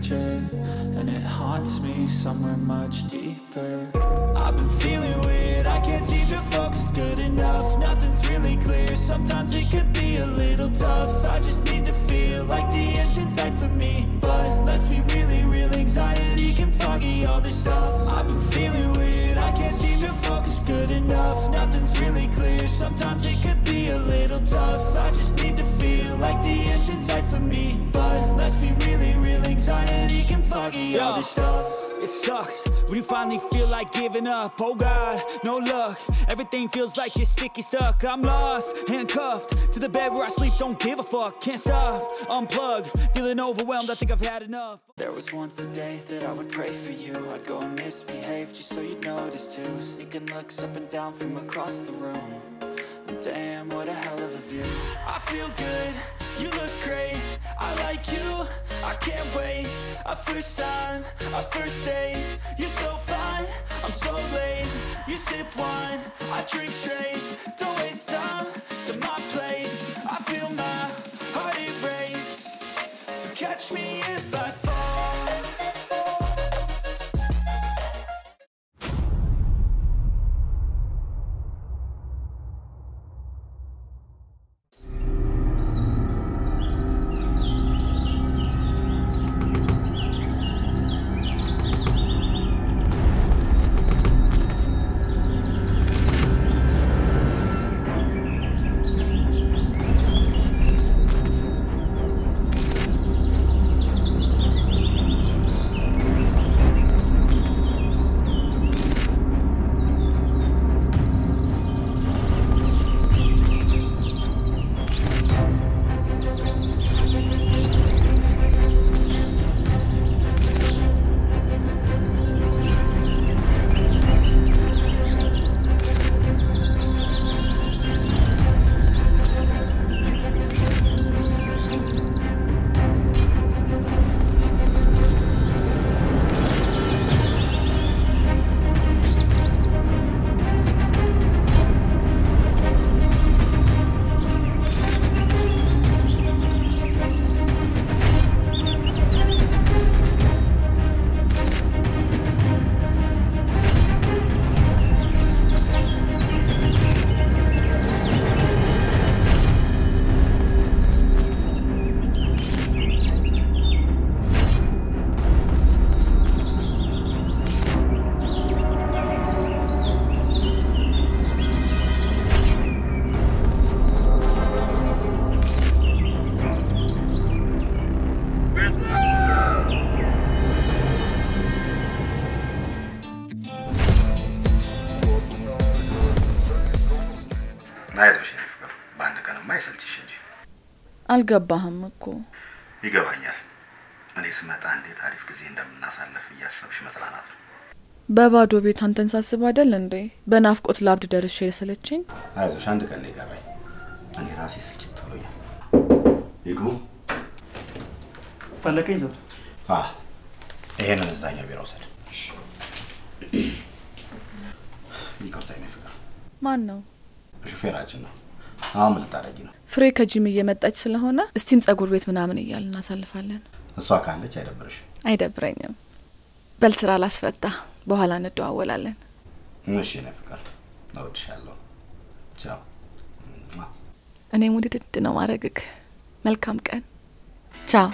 picture And it haunts me somewhere much deeper I've been feeling weird, I can't seem to focus good enough Nothing's really clear, sometimes it could be a little tough I just need to feel like the end's in sight for me But let's be really real, anxiety can foggy all this stuff I've been feeling weird, I can't seem to focus good enough Nothing's really clear, sometimes it could be a little tough I just need to feel like the end's in sight for me But let's be really real, anxiety can foggy all this stuff It sucks when you finally feel like giving up. Oh God, no luck. Everything feels like you're sticky stuck. I'm lost, handcuffed to the bed where I sleep. Don't give a fuck, can't stop. Unplug, feeling overwhelmed. I think I've had enough. There was once a day that I would pray for you I'd go and misbehave just so you'd notice too Sneaking looks up and down from across the room And Damn, what a hell of a view I feel good, you look great I like you, I can't wait A first time, a first date You're so fine, I'm so late You sip wine, I drink straight Don't waste time to my place I feel my heart erase So catch me if I fall አይዞሽ የኔ ፍቅር፣ በአንድ ቀንማ አይሰልችሽ እንጂ አልገባህም እኮ ይገባኛል። እኔ ስመጣ እንዴት አሪፍ ጊዜ እንደምናሳለፍ እያሰብሽ መጽናናት ነው። በባዶ ቤት አንተን ሳስብ አይደል እንዴ በናፍቆት ላብድ ደርሼ የሰለቸኝ። አይዞሽ አንድ ቀን ነው የቀረኝ። እኔ ራሴ ስልችት ብሎኛል። ይግቡ። ፈለቀኝ ዘውድ አ ይሄንን እዛኛው ቢሮ ውሰድ። ይቅርታ የኔ ፍቅር፣ ማን ነው? ሹፌራችን ነው። አሁን ምን ልታደርጊ ነው? ፍሬ ከጂም እየመጣች ስለሆነ እስቲም ጸጉር ቤት ምናምን እያል እናሳልፋለን። እሷ ካለች አይደብርሽም? አይደብረኝም። በል ስራ ላስፈታ፣ በኋላ እንደዋወላለን። እሺ የኔ ፍቅር፣ እወድሻለሁ። ቻው። እኔም ውድድድ ነው ማድረግክ። መልካም ቀን። ቻው።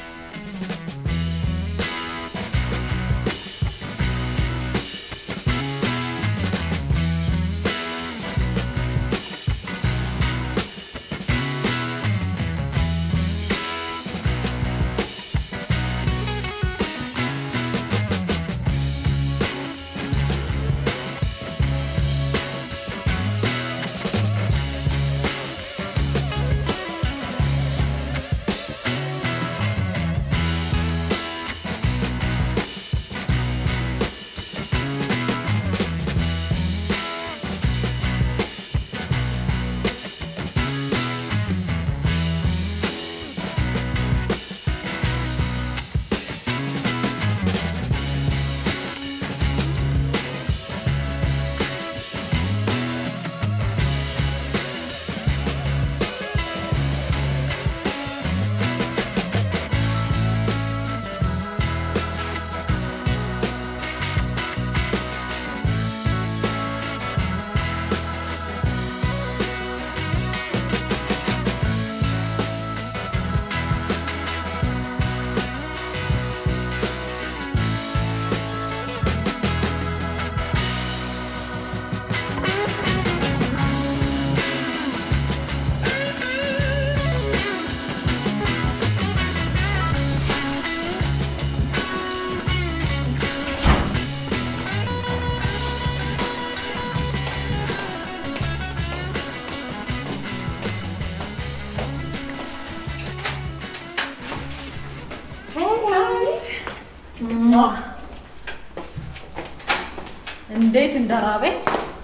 እንዴት እንደራበኝ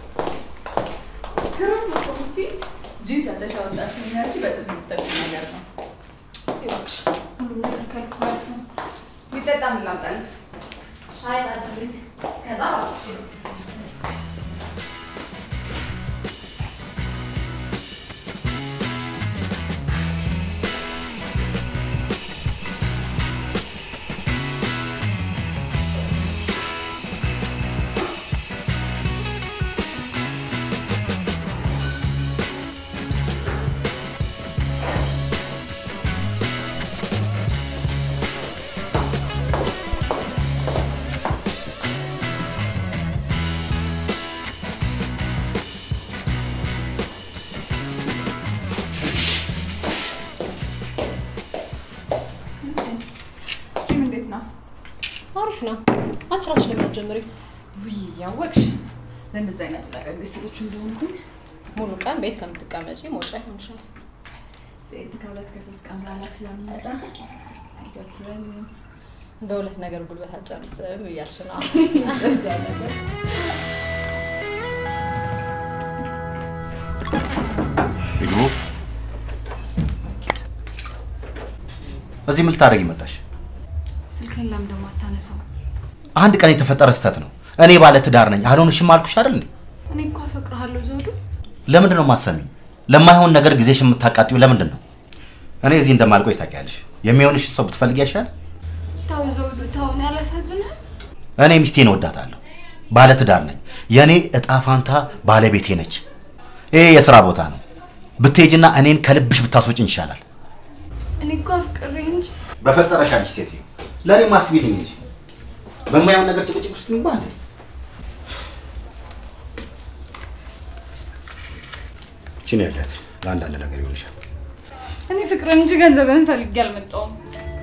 ጂንስ ያተሻወጣሽ ሚናች በጥት የምትጠቅም ነገር ነው። እባክሽ። ሁሉም ነገር ከልኩ አሪፍ ነው። ሊጠጣ ምን ላምጣልሽ? ሻይ ጣጭልኝ። ከዛ ባስሽ ጂም እንዴት ነው? አሪፍ ነው። አንቺ ራስሽ ለምን አትጀምሪው? ውይ ያወቅሽ ለእንደዚህ አይነቱ ነገር ቤተሰቦቹ እንደሆንኩኝ ሙሉ ቀን ቤት ከምትቀመጪ መውጫ ይሆንሻል። ሴት ከሁለት ከሶስት ቀን በኋላ ስለሚመጣ አይደብረኝም። በሁለት ነገር ጉልበት አልጨርስም እያልሽ ነው። እዛ ነገር ይግቡ። እዚህ ምን ልታደርጊ መጣሽ? ስልክን ለምን ደግሞ አታነሳው? አንድ ቀን የተፈጠረ ስህተት ነው። እኔ ባለ ትዳር ነኝ። አልሆንሽም አልኩሽ አይደል እንዴ? እኔ እኮ አፈቅርሃለሁ ዘውዱ። ለምንድን ነው የማትሰሚኝ? ለማይሆን ነገር ጊዜሽ የምታቃጥዩ ለምንድን ነው? እኔ እዚህ እንደማልቆይ ታውቂያለሽ። የሚሆንሽ ሰው ብትፈልጊ ያሻል። ተው ዘውዱ ተው፣ እኔ አላሳዝንህም? እኔ ሚስቴን እወዳታለሁ። ባለ ትዳር ነኝ። የእኔ እጣ ፋንታ ባለቤቴ ነች። ይሄ የስራ ቦታ ነው። ብትሄጂና እኔን ከልብሽ ብታስወጭኝ ይሻላል። እኔ እኮ አፍቅሬህ እንጂ በፈጠረሽ አንቺ ሴትዮ ለእኔ ማስቢልኝ እንጂ በማይሆን ነገር ጭቅጭቅ ውስጥ ንባ እንዴ? ችን ያለት ለአንዳንድ ነገር ይሆንሻል። እኔ ፍቅርን እንጂ ገንዘብህን ፈልጌ አልመጣሁም።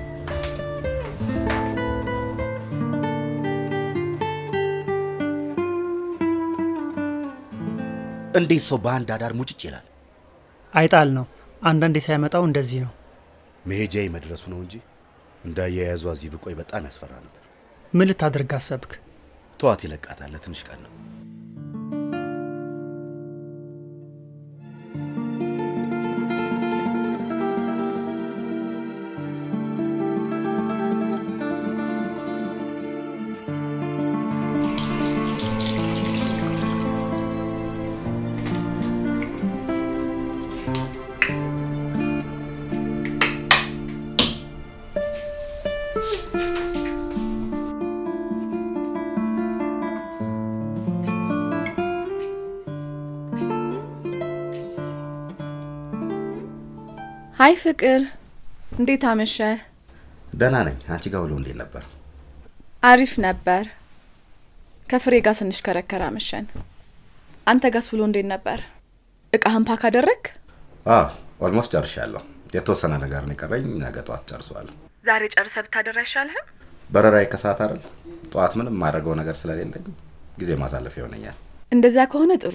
እንዴት ሰው በአንድ አዳር ሙጭጭ ይላል? አይጣል ነው። አንዳንዴ ሳይመጣው እንደዚህ ነው። መሄጃዬ መድረሱ ነው እንጂ እንዳያያዟ እዚህ ብቆይ በጣም ያስፈራ ነበር። ምን ልታደርግ አሰብክ? ተዋት፣ ይለቃታል። ለትንሽ ቀን ነው። ሀይ ፍቅር፣ እንዴት አመሸ? ደህና ነኝ። አንቺ ጋር ውሎ እንዴት ነበር? አሪፍ ነበር። ከፍሬ ጋር ስንሽከረከር አመሸን። አንተ ጋስ ውሎ እንዴት ነበር? እቃህን ፓክ አደረግ? አዎ ኦልሞስት ጨርሻለሁ። የተወሰነ ነገር ነው የቀረኝ። ነገ ጠዋት ጨርሰዋለሁ። ዛሬ ጨርሰ ብታደር አይሻልህም? በረራዬ ከሰዓት አይደል? ጠዋት ምንም የማደርገው ነገር ስለሌለኝ ጊዜ ማሳለፍ ይሆነኛል። እንደዚያ ከሆነ ጥሩ።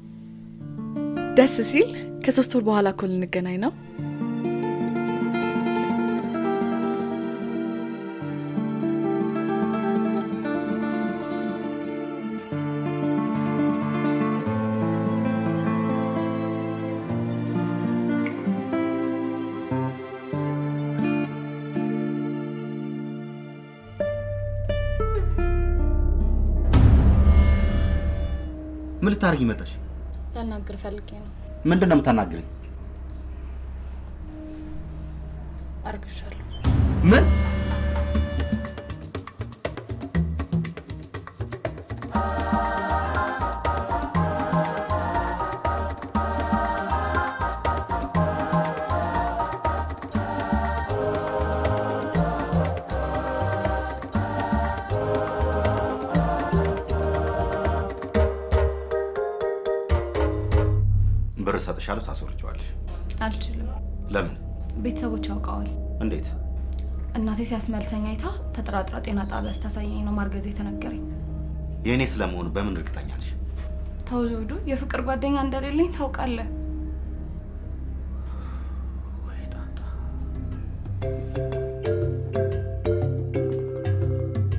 ደስ ሲል ከሶስት ወር በኋላ እኮ ልንገናኝ ነው። ምን ልታደርጊ መጣሽ? ላናግር ፈልጌ ነው። ምንድን ነው የምታናግሪኝ? አርግሻለሁ። ምን ብር እሰጥሻለሁ፣ ታስወርጀዋለሽ። አልችልም። ለምን? ቤተሰቦች ያውቀዋል። እንዴት? እናቴ ሲያስመልሰኝ አይታ ተጠራጥራ ጤና ጣቢያ ስታሳየኝ ነው ማርገዝ የተነገረኝ። የእኔ ስለመሆኑ በምን እርግጠኛ ነሽ? ተው ዘውዱ፣ የፍቅር ጓደኛ እንደሌለኝ ታውቃለህ። ወይ ጣጣ።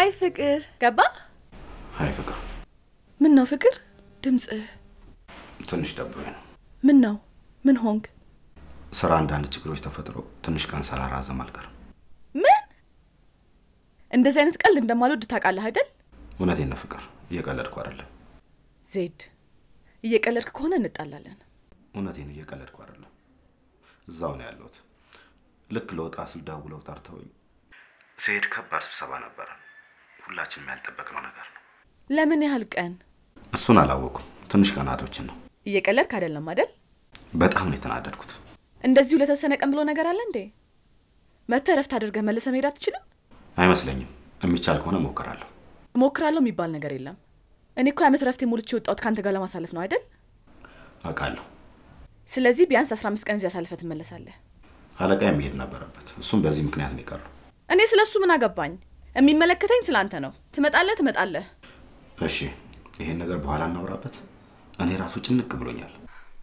ሀይ ፍቅር ገባ? ሀይ ፍቅር፣ ምን ነው ፍቅር? ድምፅህ ትንሽ ደብሮኝ ነው። ምን ነው? ምን ሆንክ? ስራ አንዳንድ ችግሮች ተፈጥረው ትንሽ ቀን ሳላራዘም አልቀርም። ምን? እንደዚህ አይነት ቀልድ እንደማልወድ ታውቃለህ አይደል? እውነቴን ነው ፍቅር፣ እየቀለድኩ አይደለም። ዜድ እየቀለድክ ከሆነ እንጣላለን። እውነቴን እየቀለድኩ አይደለም። እዛው ነው ያለሁት። ልክ ለወጣ ስል ደውለው ጠርተውኝ ስሄድ ከባድ ስብሰባ ነበረ። ሁላችንም ያልጠበቅነው ነገር ነው። ለምን ያህል ቀን? እሱን አላወኩም። ትንሽ ቀናቶችን ነው። እየቀለድክ አይደለም አይደል? በጣም ነው የተናደድኩት። እንደዚሁ ለተወሰነ ቀን ብሎ ነገር አለ እንዴ? መተህ እረፍት አድርገህ መልሰህ መሄድ አትችልም? አይመስለኝም። የሚቻል ከሆነ እሞክራለሁ። እሞክራለሁ የሚባል ነገር የለም። እኔ እኮ የዓመት እረፍት ሞልቼ የወጣሁት ከአንተ ጋር ለማሳለፍ ነው አይደል? አውቃለሁ። ስለዚህ ቢያንስ አስራ አምስት ቀን እዚህ አሳልፈህ ትመለሳለህ። አለቃ የሚሄድ ነበረበት። እሱም በዚህ ምክንያት ነው የቀረው። እኔ ስለ እሱ ምን አገባኝ? የሚመለከተኝ ስለ አንተ ነው። ትመጣለህ ትመጣለህ። እሺ፣ ይሄን ነገር በኋላ እናውራበት። እኔ ራሱ ጭንቅ ብሎኛል።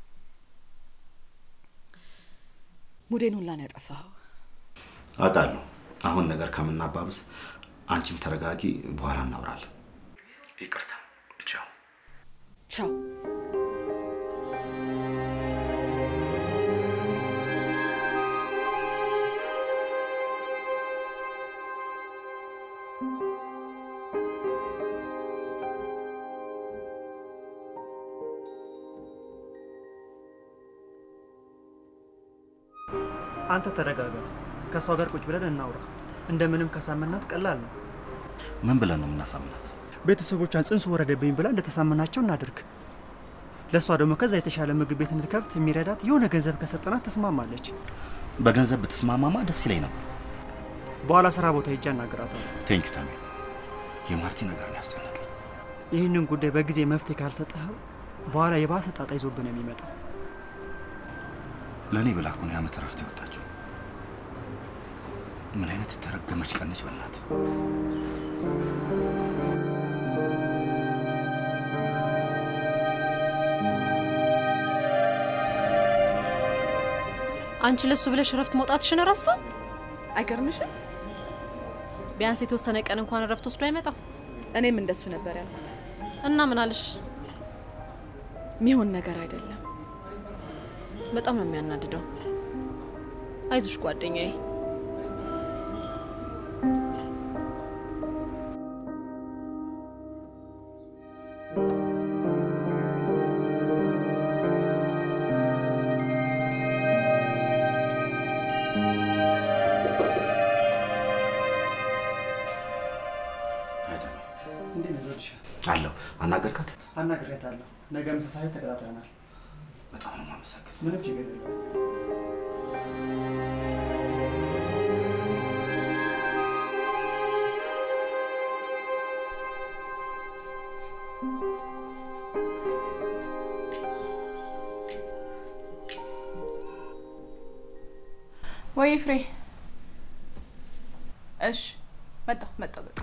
ሙዴን ሁላ ነው ያጠፋኸው። አውቃለሁ። አሁን ነገር ከምናባብስ አንቺም ተረጋጊ፣ በኋላ እናውራለን። ይቅርታ። ቻው። ቻው። አንተ ተረጋጋ። ከእሷ ጋር ቁጭ ብለን እናውራ። እንደምንም ከሳመናት ቀላል ነው። ምን ብለን ነው የምናሳምናት? ቤተሰቦቿን ጽንሱ ወረደብኝ ብላ እንደተሳመናቸው እናድርግ። ለእሷ ደግሞ ከዛ የተሻለ ምግብ ቤት እንድትከፍት የሚረዳት የሆነ ገንዘብ ከሰጠናት ትስማማለች። በገንዘብ ብትስማማማ ደስ ይለኝ ነበር። በኋላ ስራ ቦታ ሄጄ አናግራታለሁ። ቴንክ ተሚ። የማርቲ ነገር ነው ያስጨነቀኝ። ይህንን ጉዳይ በጊዜ መፍትሄ ካልሰጠኸው በኋላ የባሰ ጣጣ ይዞብን የሚመጣው። ለእኔ ብላ እኮ ነው የዓመት እረፍት የወጣችው። ምን አይነት የተረገመች ቀነች በናት። አንቺ ለሱ ብለሽ እረፍት መውጣትሽን ረሳ? አይገርምሽም? ቢያንስ የተወሰነ ቀን እንኳን እረፍት ወስዶ አይመጣም። እኔም እንደሱ ነበር ያልኩት። እና ምን አለሽ? ሚሆን ነገር አይደለም። በጣም ነው የሚያናድደው። አይዞሽ ጓደኛዬ። እንዴት ነው ዘርሽ? አለሁ። አናገርካት? አናግሬያታለሁ። ነገ ምሳ ሰዓት ተቀጣጥረናል። በጣም ነው የማመሰግን። ምንም ችግር የለውም። ወይ ፍሬ። እሺ መጣሁ መጣሁ። በቃ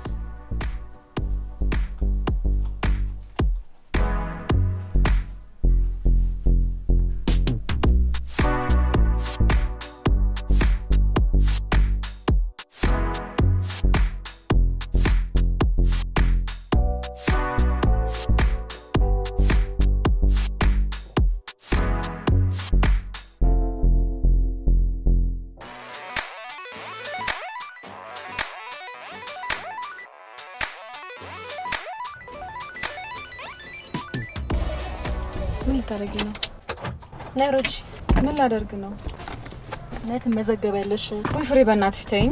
ምን ልታደርጊ ነው? ነይ ሮጂ፣ ምን ላደርግ ነው? ነይ ትመዘገቢያለሽ። ወይ ፍሬ በእናትሽ ተይኝ።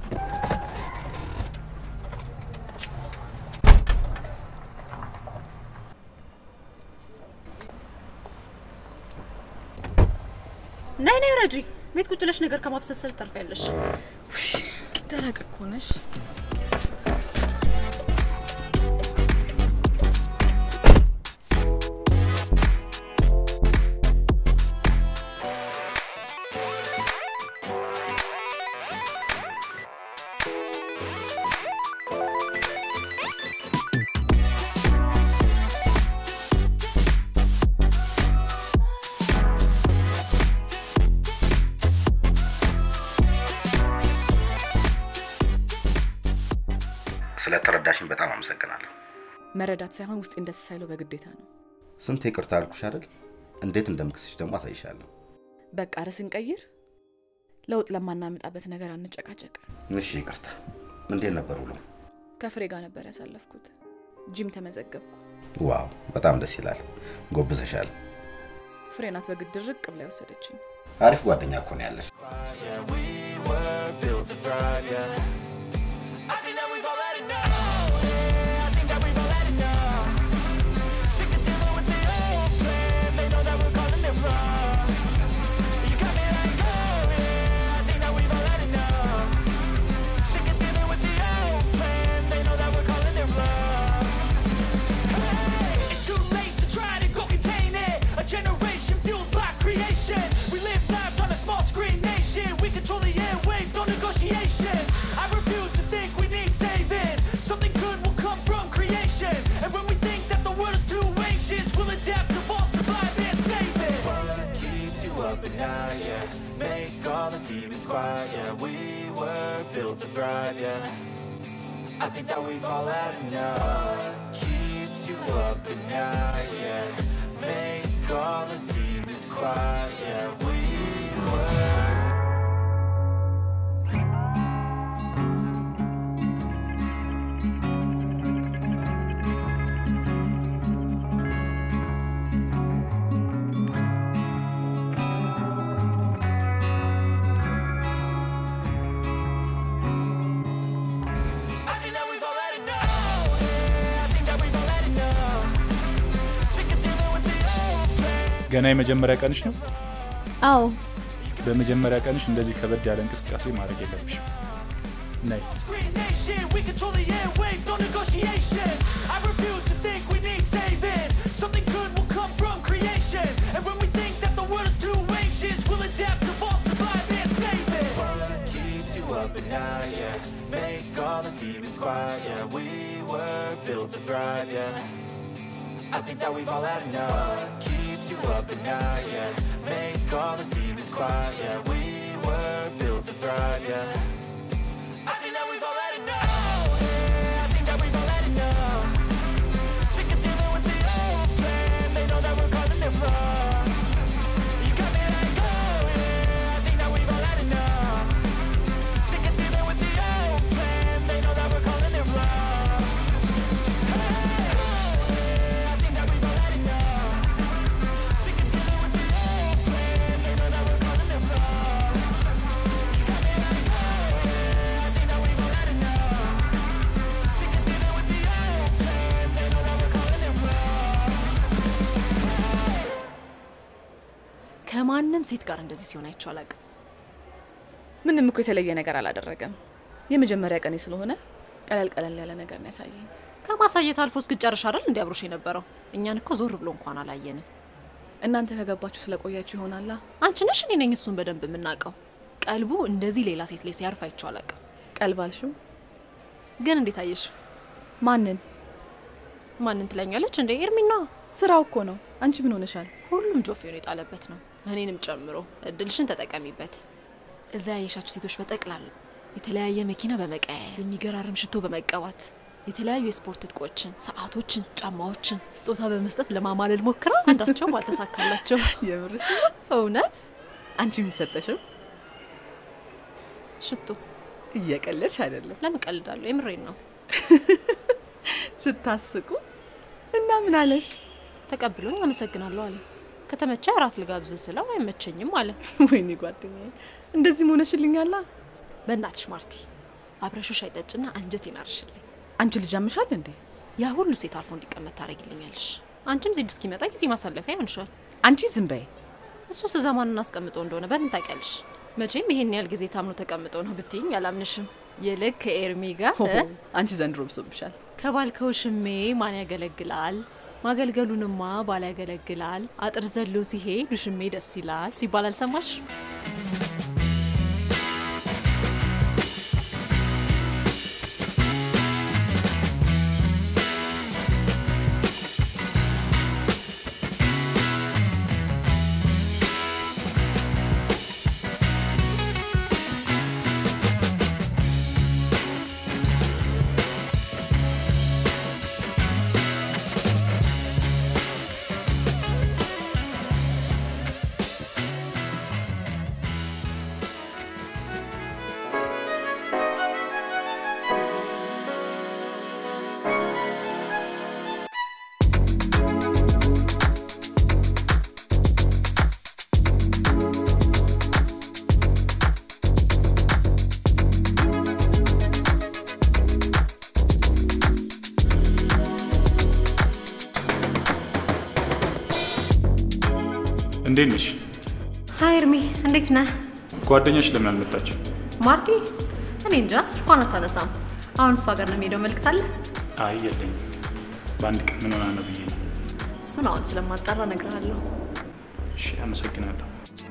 ነይ ነይ ረጂ፣ ቤት ቁጭ ብለሽ ነገር ከማብሰልሰል ታርፊያለሽ። ደረቅ እኮ ነሽ። መረዳት ሳይሆን ውስጤን ደስ ሳይለው በግዴታ ነው። ስንት ይቅርታ አልኩሽ አይደል? እንዴት እንደምክስሽ ደግሞ አሳይሻለሁ። በቃ ርዕስን ቀይር። ለውጥ ለማናመጣበት ነገር አንጨቃጨቅ። እሺ ይቅርታ። እንዴት ነበር ውሎ? ከፍሬ ጋር ነበር ያሳለፍኩት። ጂም ተመዘገብኩ። ዋው በጣም ደስ ይላል። ጎብዘሻል። ፍሬ ናት በግድ ርቅ ብላ የወሰደችኝ። አሪፍ ጓደኛ እኮ ነው ያለሽ። Yeah, we were built to thrive, yeah. I think that we've all had enough. Yeah, I think that we've all had enough. Sick of dealing with the old plan. They know that we're calling it wrong. You got me like, oh yeah, I think that we've all had enough. Sick of dealing with the old plan. They know that we're calling it wrong. Hey, it's too late to try to go contain it. A generation fueled by creation. We live lives on a small screen nation. We control the airwaves, no negotiation. I refuse to think we need saving. Something good will come from creation. And when we think that the world is too anxious, we'll adapt, evolve, survive, and save it. What keeps you up at night? Yeah, make all the demons quiet. Yeah, we were built to thrive. Yeah. I think that we've all had enough. Keeps you up at night, yeah. Make all the demons quiet, yeah. We were. I think that we've all had enough. Yeah, I think that we've all had enough. Sick of dealing with the old plan. ገና የመጀመሪያ ቀንሽ ነው። አዎ በመጀመሪያ ቀንሽ እንደዚህ ከበድ ያለ እንቅስቃሴ ማድረግ የለብሽም። ነይ Screen nation, we control the airwaves, no negotiation. I refuse to think we need saving. Something good will come from creation. And when we think that the world is too anxious, we'll adapt, evolve, survive, and save it. What keeps you up at night, yeah. Make all the demons quiet, yeah. We were built to thrive, yeah. I think that we've all had enough. What keeps you up at night, yeah. Make all the demons quiet, yeah. We were built to thrive, yeah. I think that we've all had enough. Yeah, I think that we've all had enough. Sick of dealing with the old plan. They know that we're calling it wrong. You got me like, oh yeah, I think that we've all had enough. Sick of dealing with the old plan. They know that we're calling it wrong. Hey, oh yeah, I think that we've all had enough. Sick of dealing with the old plan. They know that we're calling it wrong. You got me like, oh yeah, I think that we've all had enough. Sick of dealing with the old plan. They know that we're calling it wrong. ከማንም ሴት ጋር እንደዚህ ሲሆን አይቼው አላውቅም። ምንም እኮ የተለየ ነገር አላደረገም። የመጀመሪያ ቀኔ ስለሆነ ቀለል ቀለል ያለ ነገር ነው ያሳየኝ። ከማሳየት አልፎ እስክጨርሽ አይደል እንዲ አብሮሽ የነበረው? እኛን እኮ ዞር ብሎ እንኳን አላየንም። እናንተ ከገባችሁ ስለቆያችሁ ይሆናላ። አንቺ ነሽ እኔ ነኝ እሱን በደንብ የምናውቀው። ቀልቡ እንደዚህ ሌላ ሴት ላይ ሲያርፍ አይቼው አላውቅም። ቀልብ አልሽው? ግን እንዴት አየሽው? ማንን ማንን ትለኛለች እንደ ኤርሚና ስራው እኮ ነው። አንቺ ምን ሆነሻል? ሁሉም ጆፌውን የጣለበት ነው፣ እኔንም ጨምሮ። እድልሽን ተጠቀሚበት። እዛ ያየሻቸው ሴቶች በጠቅላላ የተለያየ መኪና በመቀያየር የሚገራርም ሽቶ በመቀባት የተለያዩ የስፖርት ትጥቆችን፣ ሰዓቶችን፣ ጫማዎችን ስጦታ በመስጠት ለማማለል ሞክራ አንዳቸውም አልተሳካላቸው። የምርሽ? እውነት አንቺ ምን ሰጠሽው? ሽቶ። እየቀለድሽ አይደለም? ለምን ቀልዳለሁ? የምሬን ነው። ስታስቁ እና ምን አለሽ? ተቀብሎኝ አመሰግናለሁ አለ። ከተመቸ እራት ልጋብዝ ስለው አይመቸኝም አለ። ወይኔ ጓደኛዬ፣ እንደዚህ ሆነሽልኛላ። በእናትሽ ማርቲ አብረሹ ሻይ ጠጭና አንጀት ይናርሽልኝ። አንቺ ልጅ አምሻል እንዴ? ያ ሁሉ ሴት አልፎ እንዲቀመጥ ታደርጊልኛለሽ። አንቺም ዜድ እስኪመጣ ጊዜ ማሳለፊያ ይሆንሻል። አንቺ ዝም በይ። እሱ ስዘማኑን አስቀምጠው እንደሆነ በምን ታውቂያለሽ? መቼም ይሄን ያህል ጊዜ ታምኖ ተቀምጠው ነው ብትይኝ አላምንሽም። ይልቅ ከኤርሚ ጋር ሆሆ፣ አንቺ ዘንድሮ ብሶብሻል። ከባልከው ሽሜ ማን ያገለግላል? ማገልገሉንማ ባል ያገለግላል። አጥር ዘሎ ሲሄድ ውሽሜ ደስ ይላል ሲባል አልሰማሽ? እንዴት ነሽ? ሀይ እርሚ፣ እንዴት ነህ? ጓደኛሽ ለምን አልመጣችም? ማርቲ? እኔ እንጃ ስልኳን አታነሳም። አሁን እሷ ጋር ነው የሚሄደው። መልክት አለ? አይ የለኝም። በአንድ ቀን ምን ሆና ነው ብዬ ነው። እሱን አሁን ስለማጣራ እነግርሃለሁ። እሺ፣ አመሰግናለሁ።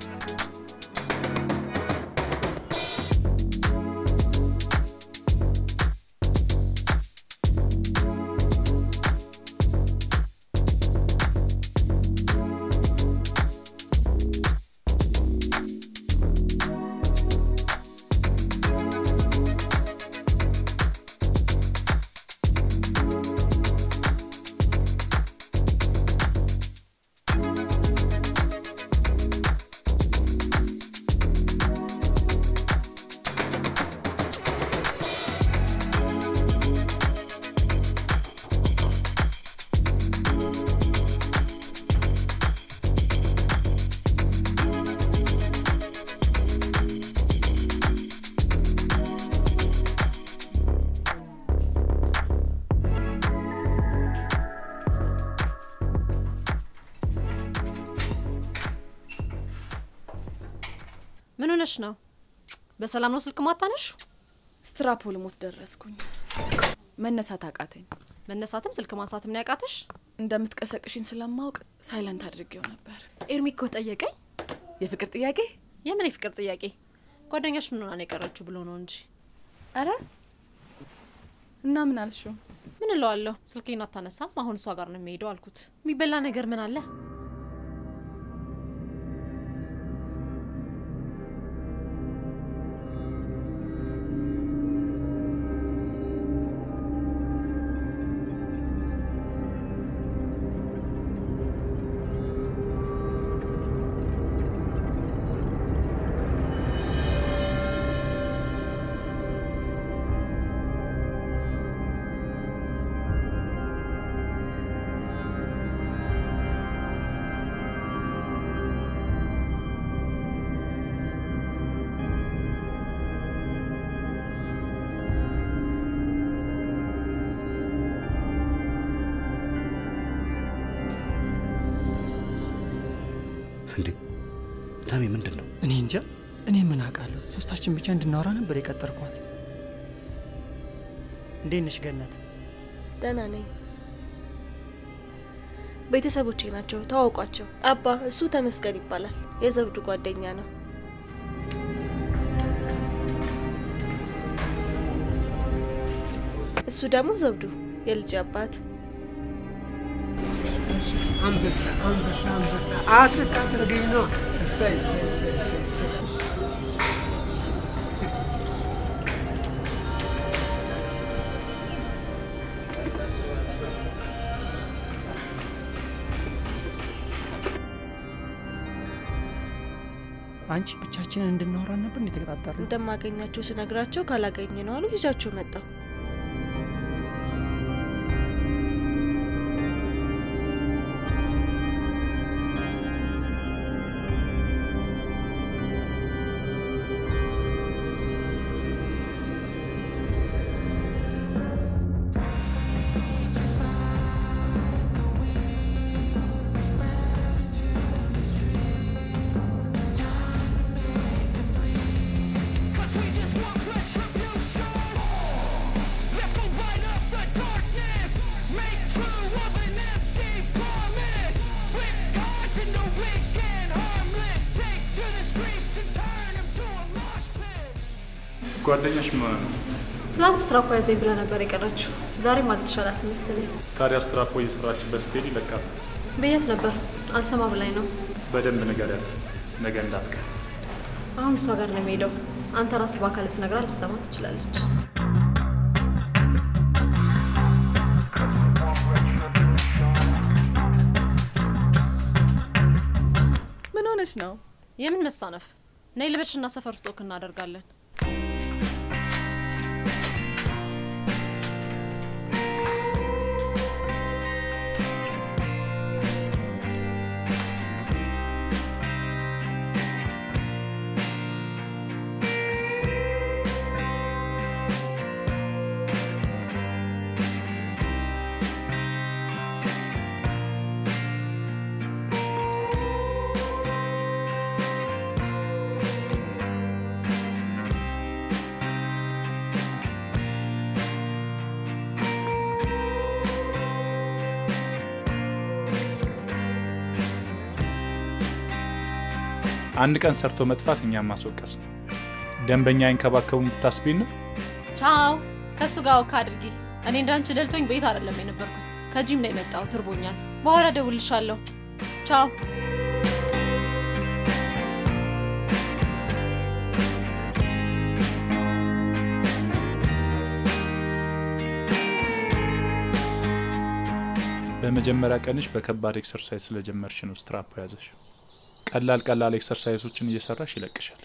ምን ሆነሽ ነው? በሰላም ነው ስልክ ማታነሽ? ስትራፖ ልሞት ደረስኩኝ። መነሳት አቃተኝ። መነሳትም ስልክ ማንሳትም ነው ያቃተሽ? እንደምትቀሰቅሽኝ ስለማውቅ ሳይለንት አድርጌው ነበር። ኤርሚ እኮ ጠየቀኝ። የፍቅር ጥያቄ? የምን የፍቅር ጥያቄ? ጓደኛሽ ምን ሆና ነው የቀረችው ብሎ ነው እንጂ። አረ እና ምን አልሽው? ምን እለዋለሁ? ስልኬን አታነሳም። አሁን እሷ ጋር ነው የሚሄደው አልኩት። የሚበላ ነገር ምን አለ? እንዴ ታሜ፣ ምንድን ነው? እኔ እንጃ። እኔ ምን አውቃለሁ? ሶስታችን ብቻ እንድናወራ ነበር የቀጠርኳት። እንዴት ነሽ ገነት? ደህና ነኝ። ቤተሰቦቼ ናቸው፣ ተዋውቋቸው። አባ እሱ ተመስገን ይባላል፣ የዘውዱ ጓደኛ ነው። እሱ ደግሞ ዘውዱ የልጅ አባት። አንበሳ አንበሳ አንበሳ አትልታደርገኝ ነው። እሰይ እሰይ እሰይ እሰይ እሰይ። አንቺ ብቻችንን እንድናወራ ነበር የተቀጣጠር ነው። እንደማገኛቸው ስነግራቸው ካላገኘ ነው አሉ። ይዣቸው መጣሁ። ጓደኛሽ ምን ሆነ ነው? ትላንት ስትራፖ ያዘኝ ብላ ነበር የቀረችው። ዛሬም አልተሻላት መሰለኝ። ታዲያ ስትራፖ እየሰራችበት ስትሄድ ይለቃል። ብያት ነበር፣ አልሰማ ብላኝ ነው። በደንብ ንገሪያት፣ ነገ እንዳትቀር። አሁን እሷ ጋር ነው የሚሄደው። አንተ ራስህ በአካል ብትነግራት ልትሰማ ትችላለች። ምን ሆነች ነው? የምን መሳነፍ? ነይ ልበሽና ሰፈር ውስጥ ወክ እናደርጋለን። አንድ ቀን ሰርቶ መጥፋት እኛም ማስወቀስ ነው። ደንበኛ ይንከባከቡ እንድታስቢን ነው። ቻው። ከእሱ ጋር ወካ አድርጊ። እኔ እንዳንቺ ደልቶኝ ቤት አይደለም የነበርኩት፣ ከጂም ነው የመጣሁት። እርቦኛል። በኋላ ደውልሻለሁ። ቻው። በመጀመሪያ ቀንሽ በከባድ ኤክሰርሳይዝ ስለጀመርሽ ነው ስትራፖ ያዘሽ። ቀላል ቀላል ኤክሰርሳይዞችን እየሰራሽ ይለቅሻል።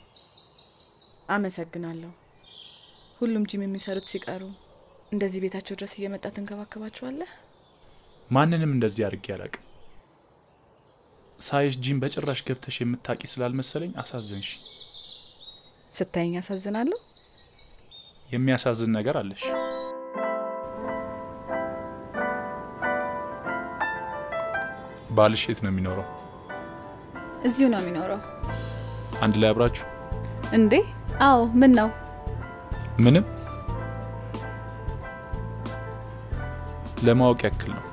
አመሰግናለሁ። ሁሉም ጂም የሚሰሩት ሲቀሩ እንደዚህ ቤታቸው ድረስ እየመጣ ትንከባከባቸዋለህ? ማንንም እንደዚህ አድርጌ አላቅም። ሳይሽ ጂም በጭራሽ ገብተሽ የምታቂ ስላልመሰለኝ አሳዘንሽ። ስታየኝ ያሳዝናለሁ። የሚያሳዝን ነገር አለሽ። ባልሽ የት ነው የሚኖረው? እዚሁ ነው የሚኖረው። አንድ ላይ አብራችሁ? እንዴ? አዎ። ምን ነው? ምንም ለማወቅ ያክል ነው።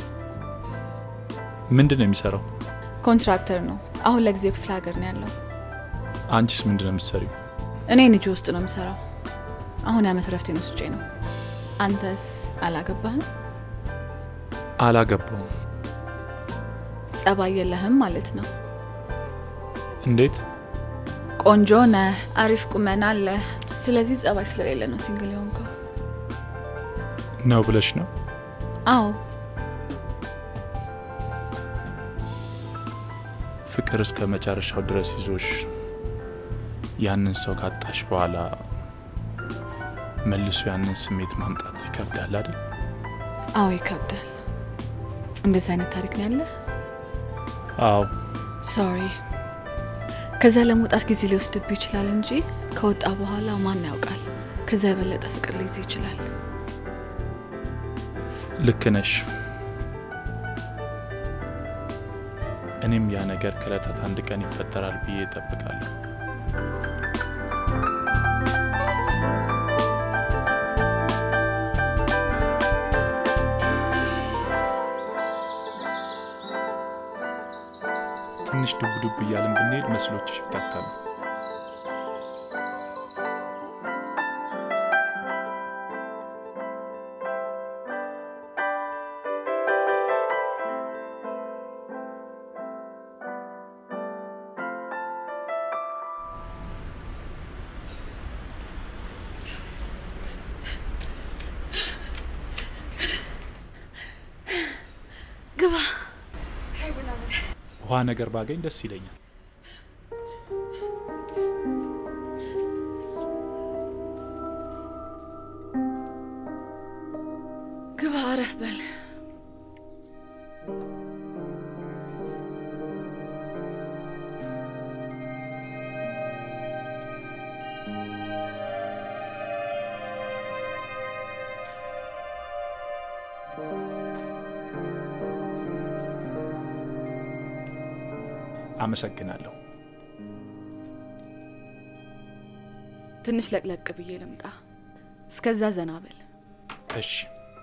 ምንድን ነው የሚሰራው? ኮንትራክተር ነው። አሁን ለጊዜው ክፍለ ሀገር ነው ያለው። አንቺስ ምንድን ነው የምትሰሪው? እኔ ንጂ ውስጥ ነው የምሰራው። አሁን የዓመት ረፍቴን ወስጄ ነው። አንተስ አላገባህም? አላገባውም። ጸባይ የለህም ማለት ነው። እንዴት? ቆንጆ ነህ፣ አሪፍ ቁመና አለህ። ስለዚህ ጸባይ ስለሌለ ነው ሲንግል የሆንከው ነው ብለሽ ነው? አዎ። ፍቅር እስከ መጨረሻው ድረስ ይዞሽ ያንን ሰው ካጣሽ በኋላ መልሶ ያንን ስሜት ማምጣት ይከብዳል አይደል? አዎ ይከብዳል። እንደዚህ አይነት ታሪክ ነው ያለህ? አዎ። ሶሪ። ከዛ ለመውጣት ጊዜ ሊወስድብህ ይችላል እንጂ ከወጣ በኋላ ማን ያውቃል፣ ከዛ የበለጠ ፍቅር ሊይዝ ይችላል። ልክ ነሽ። እኔም ያ ነገር ከእለታት አንድ ቀን ይፈጠራል ብዬ እጠብቃለሁ። ትንሽ ዱብ ዱብ እያልን ብንሄድ መስሎችሽ ይፍታታሉ። ግባ። ውሃ ነገር ባገኝ ደስ ይለኛል። ግባ፣ አረፍ በል። አመሰግናለሁ። ትንሽ ለቅለቅ ብዬ ልምጣ። እስከዛ ዘና በል። እሺ።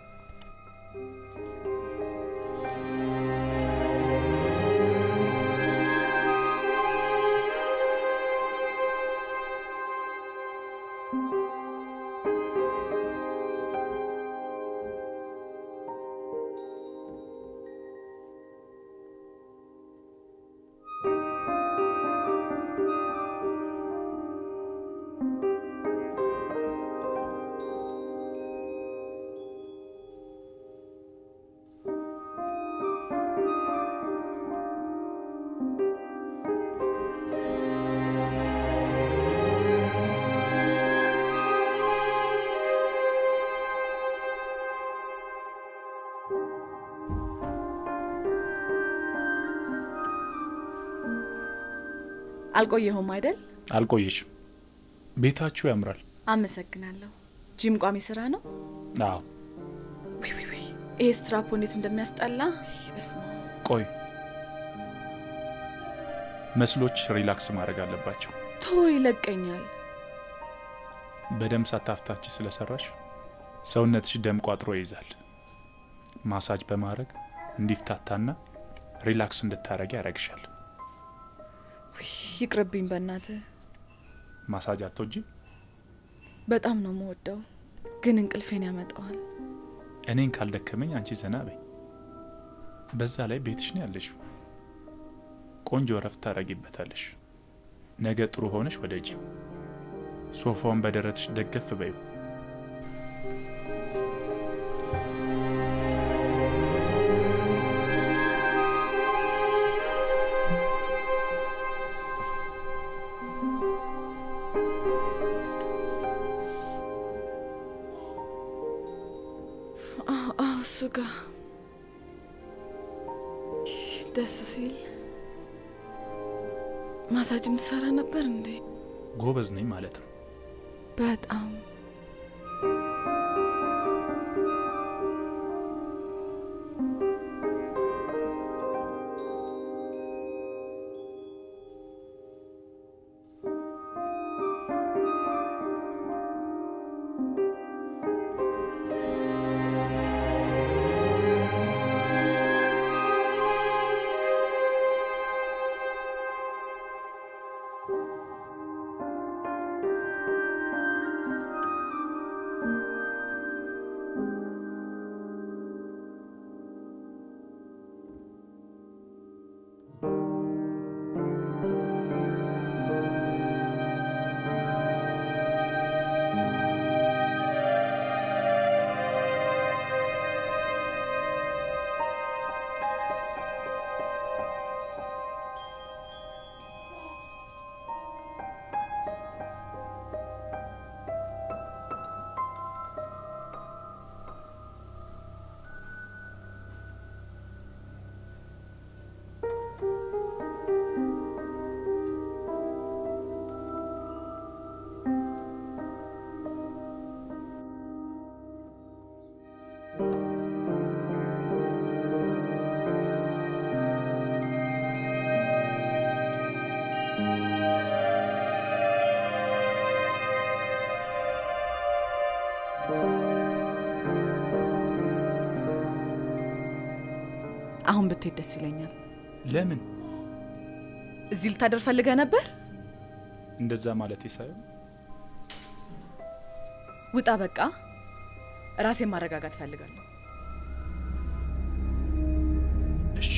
አልቆየሁም አይደል? አልቆየሽም። ቤታችሁ ያምራል። አመሰግናለሁ። ጂም ቋሚ ስራ ነው? አዎ። ውይ ውይ ውይ፣ ይሄ ስትራፖ እንዴት እንደሚያስጠላ በስመ አብ። ቆይ መስሎች ሪላክስ ማድረግ አለባቸው። ቶ ይለቀኛል። በደም ሳታፍታች ስለሰራሽ ሰውነትሽ ደም ቋጥሮ ይይዛል። ማሳጅ በማድረግ እንዲፍታታና ሪላክስ እንድታረጊ ያደርግሻል። ይቅርብኝ በእናትህ። ማሳጅ አትወጂም? በጣም ነው የምወደው፣ ግን እንቅልፌን ያመጣዋል። እኔን ካልደከመኝ አንቺ ዘና በይ። በዛ ላይ ቤትሽ ነው ያለሽው። ቆንጆ እረፍት ታደርጊበታለሽ። ነገ ጥሩ ሆነሽ ወደ ጂም ሶፋውን በደረትሽ ደገፍ በዩ። እሱ ጋር ደስ ሲል ማሳጅም ትሰራ ነበር እንዴ? ጎበዝ ነኝ ማለት ነው። በጣም አሁን ብትሄድ ደስ ይለኛል። ለምን እዚህ ልታደር ፈልገህ ነበር? እንደዛ ማለቴ ሳይሆን ውጣ፣ በቃ ራሴን ማረጋጋት ፈልጋለሁ። እሺ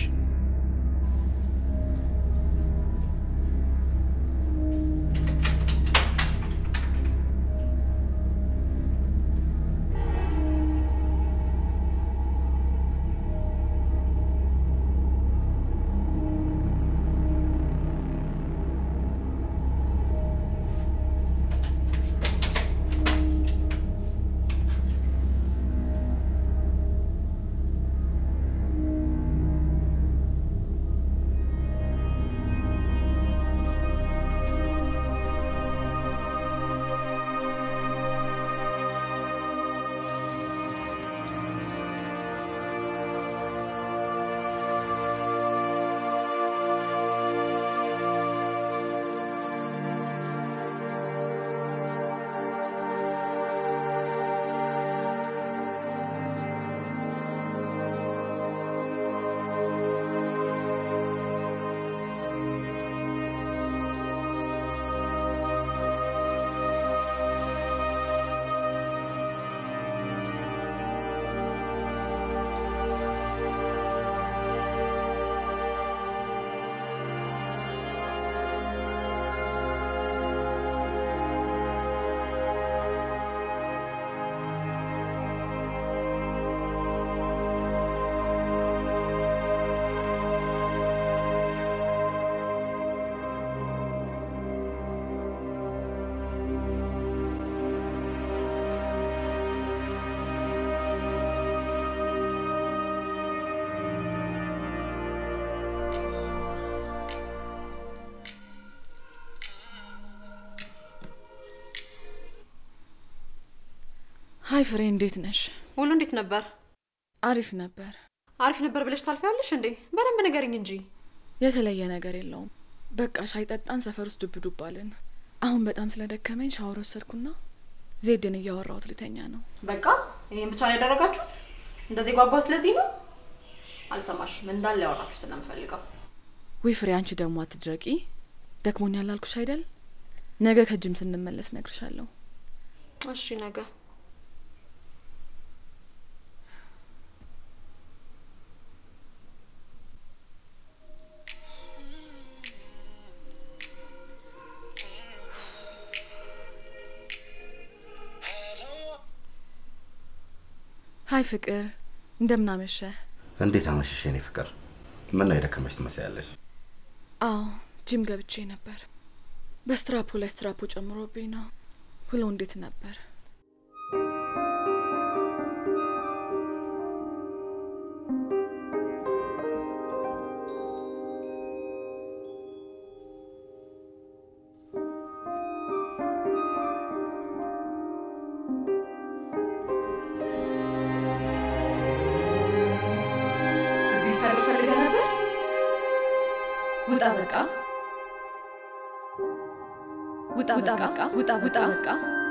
ሀይ ፍሬ፣ እንዴት ነሽ? ሁሉ እንዴት ነበር? አሪፍ ነበር። አሪፍ ነበር ብለሽ ታልፊያለሽ እንዴ? በደንብ ንገሪኝ እንጂ። የተለየ ነገር የለውም። በቃ ሻይ ጠጣን፣ ሰፈር ውስጥ ዱብ ዱብ አልን። አሁን በጣም ስለደከመኝ ሻወር ወሰድኩና ዜድን እያወራሁት ልተኛ ነው። በቃ ይሄን ብቻ ነው ያደረጋችሁት? እንደዚህ ጓጓት ለዚህ ነው? አልሰማሽም እንዳለ ያወራችሁት ነው የምፈልገው። ዊ ፍሬ፣ አንቺ ደግሞ አትድረቂ። ደክሞኛል አልኩሽ አይደል? ነገ ከጅም ስንመለስ ነግርሻለሁ። እሺ ነገ ሀይ ፍቅር፣ እንደምን አመሸህ? እንዴት አመሸሽ የኔ ፍቅር? ምን ነው የደከመሽ ትመስያለሽ? አዎ ጂም ገብቼ ነበር። በስትራፖ ላይ ስትራፖ ጨምሮብኝ ነው። ውሎ እንዴት ነበር? እዚህ ታዲያ ፈልገህ ነበር? ውጣ በቃ ውጣ በቃ ውጣ ውጣ በቃ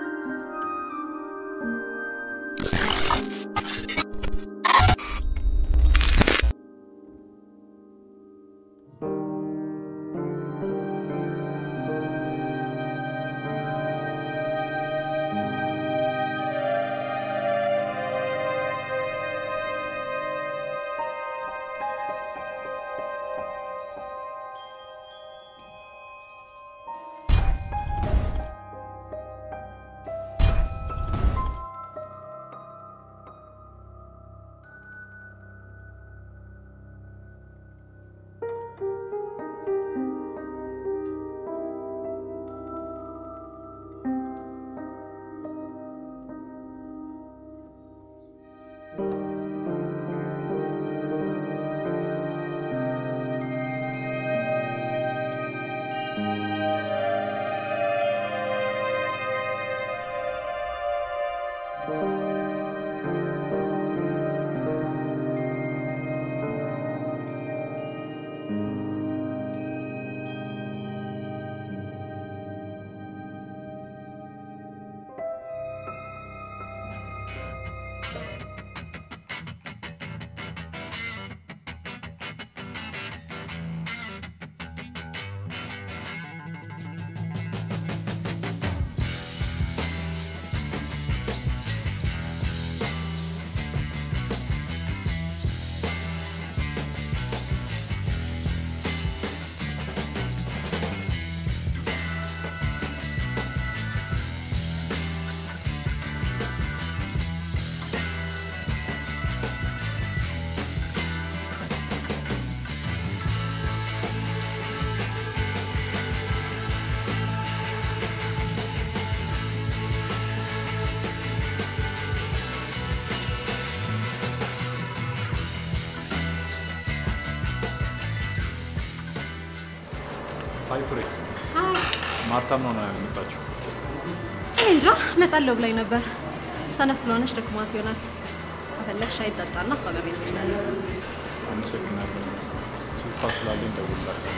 አይ ፍሬ፣ ማርታም ነው የመጣችው። እኔ እንጃ እመጣለሁ ብላኝ ነበር። ሰነፍ ስለሆነች ደክሟት ይሆናል። ከፈለግሽ ሻይ ጠጣና እሷ ጋር ቤት ትችላለህ። አመሰግናለሁ። ስልኳ ስላለኝ ደውልላታለሁ።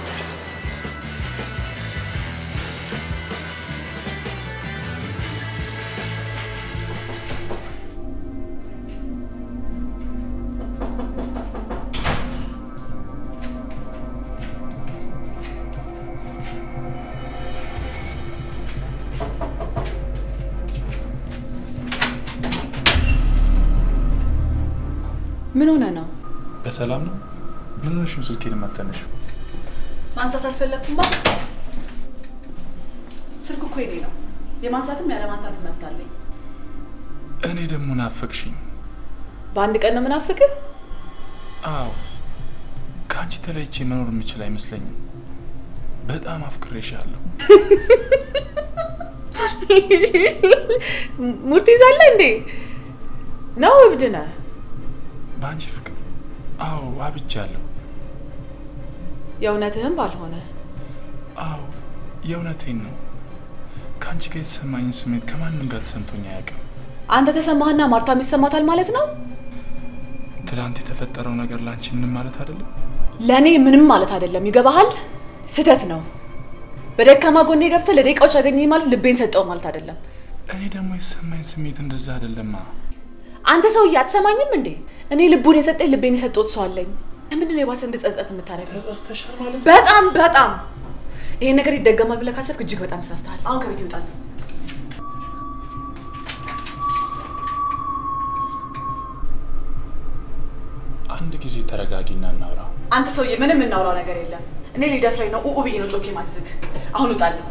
ምን ሆነ ነው? በሰላም ነው? ምን ሆነሽ ነው ስልኬን የማታነሺው? ማንሳት አልፈለግኩም። ባ ስልኩ እኮ የኔ ነው። የማንሳትም ያለ ማንሳት መብት አለኝ። እኔ ደግሞ ናፈቅሽኝ። በአንድ ቀን ነው ምናፍቅህ? አዎ፣ ከአንቺ ተለይቼ መኖር የምችል አይመስለኝም። በጣም አፍቅሬሻለሁ። ሙድ ትይዛለህ እንዴ? ነው እብድ ነህ? በአንቺ ፍቅር አዎ፣ አብጃለሁ። የእውነትህም ባልሆነ አዎ፣ የእውነቴን ነው። ከአንቺ ጋር የተሰማኝን ስሜት ከማንም ጋር ተሰምቶኝ አያውቅም። አንተ ተሰማህና ማርታም ይሰማታል ማለት ነው? ትላንት የተፈጠረው ነገር ለአንቺ ምንም ማለት አይደለም። ለእኔ ምንም ማለት አይደለም። ይገባሃል? ስህተት ነው። በደካማ ጎኔ ገብተህ ለደቂቃዎች ያገኘኝ ማለት ልቤን ሰጠው ማለት አይደለም። እኔ ደግሞ የተሰማኝ ስሜት እንደዛ አይደለማ። አንተ ሰውዬ አትሰማኝም እንዴ? እኔ ልቡን የሰጠኝ ልቤን የሰጠሁት ሰው አለኝ። ለምንድን ነው የባሰ እንድጸጸት የምታደርገው? ተጸጽተሻል ማለት በጣም በጣም ይሄን ነገር ይደገማል ብለህ ካሰብክ እጅግ በጣም ተሳስተሃል። አሁን ከቤት ይውጣል። አንድ ጊዜ ተረጋጊና እናውራ። አንተ ሰውዬ ምንም የምናውራው ነገር የለም። እኔ ሊደፍረኝ ነው ኡኡ ብዬ ነው ጮኬ ማዝግ። አሁን ውጣለሁ።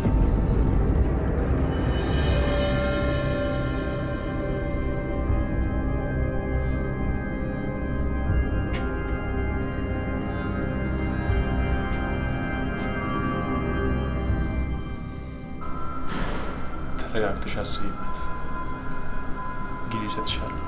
ተረጋግተሽ አስቢበት። ጊዜ እሰጥሻለሁ።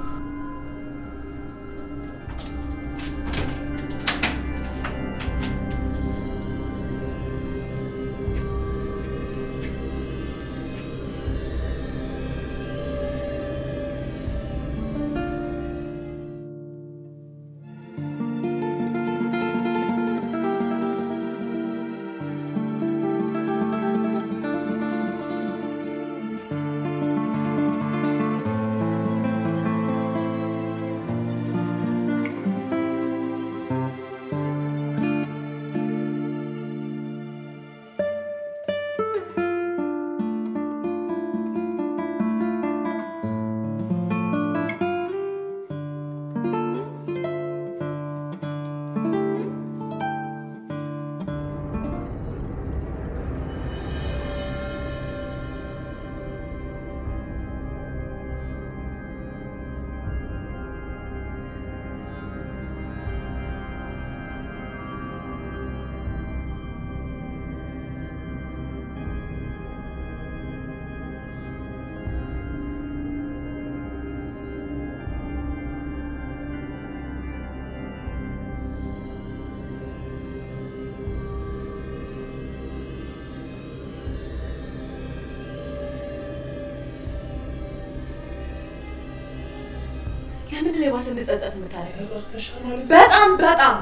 ለምንድን ነው የባሰ እንድጸጸት የምታደርገው? በጣም በጣም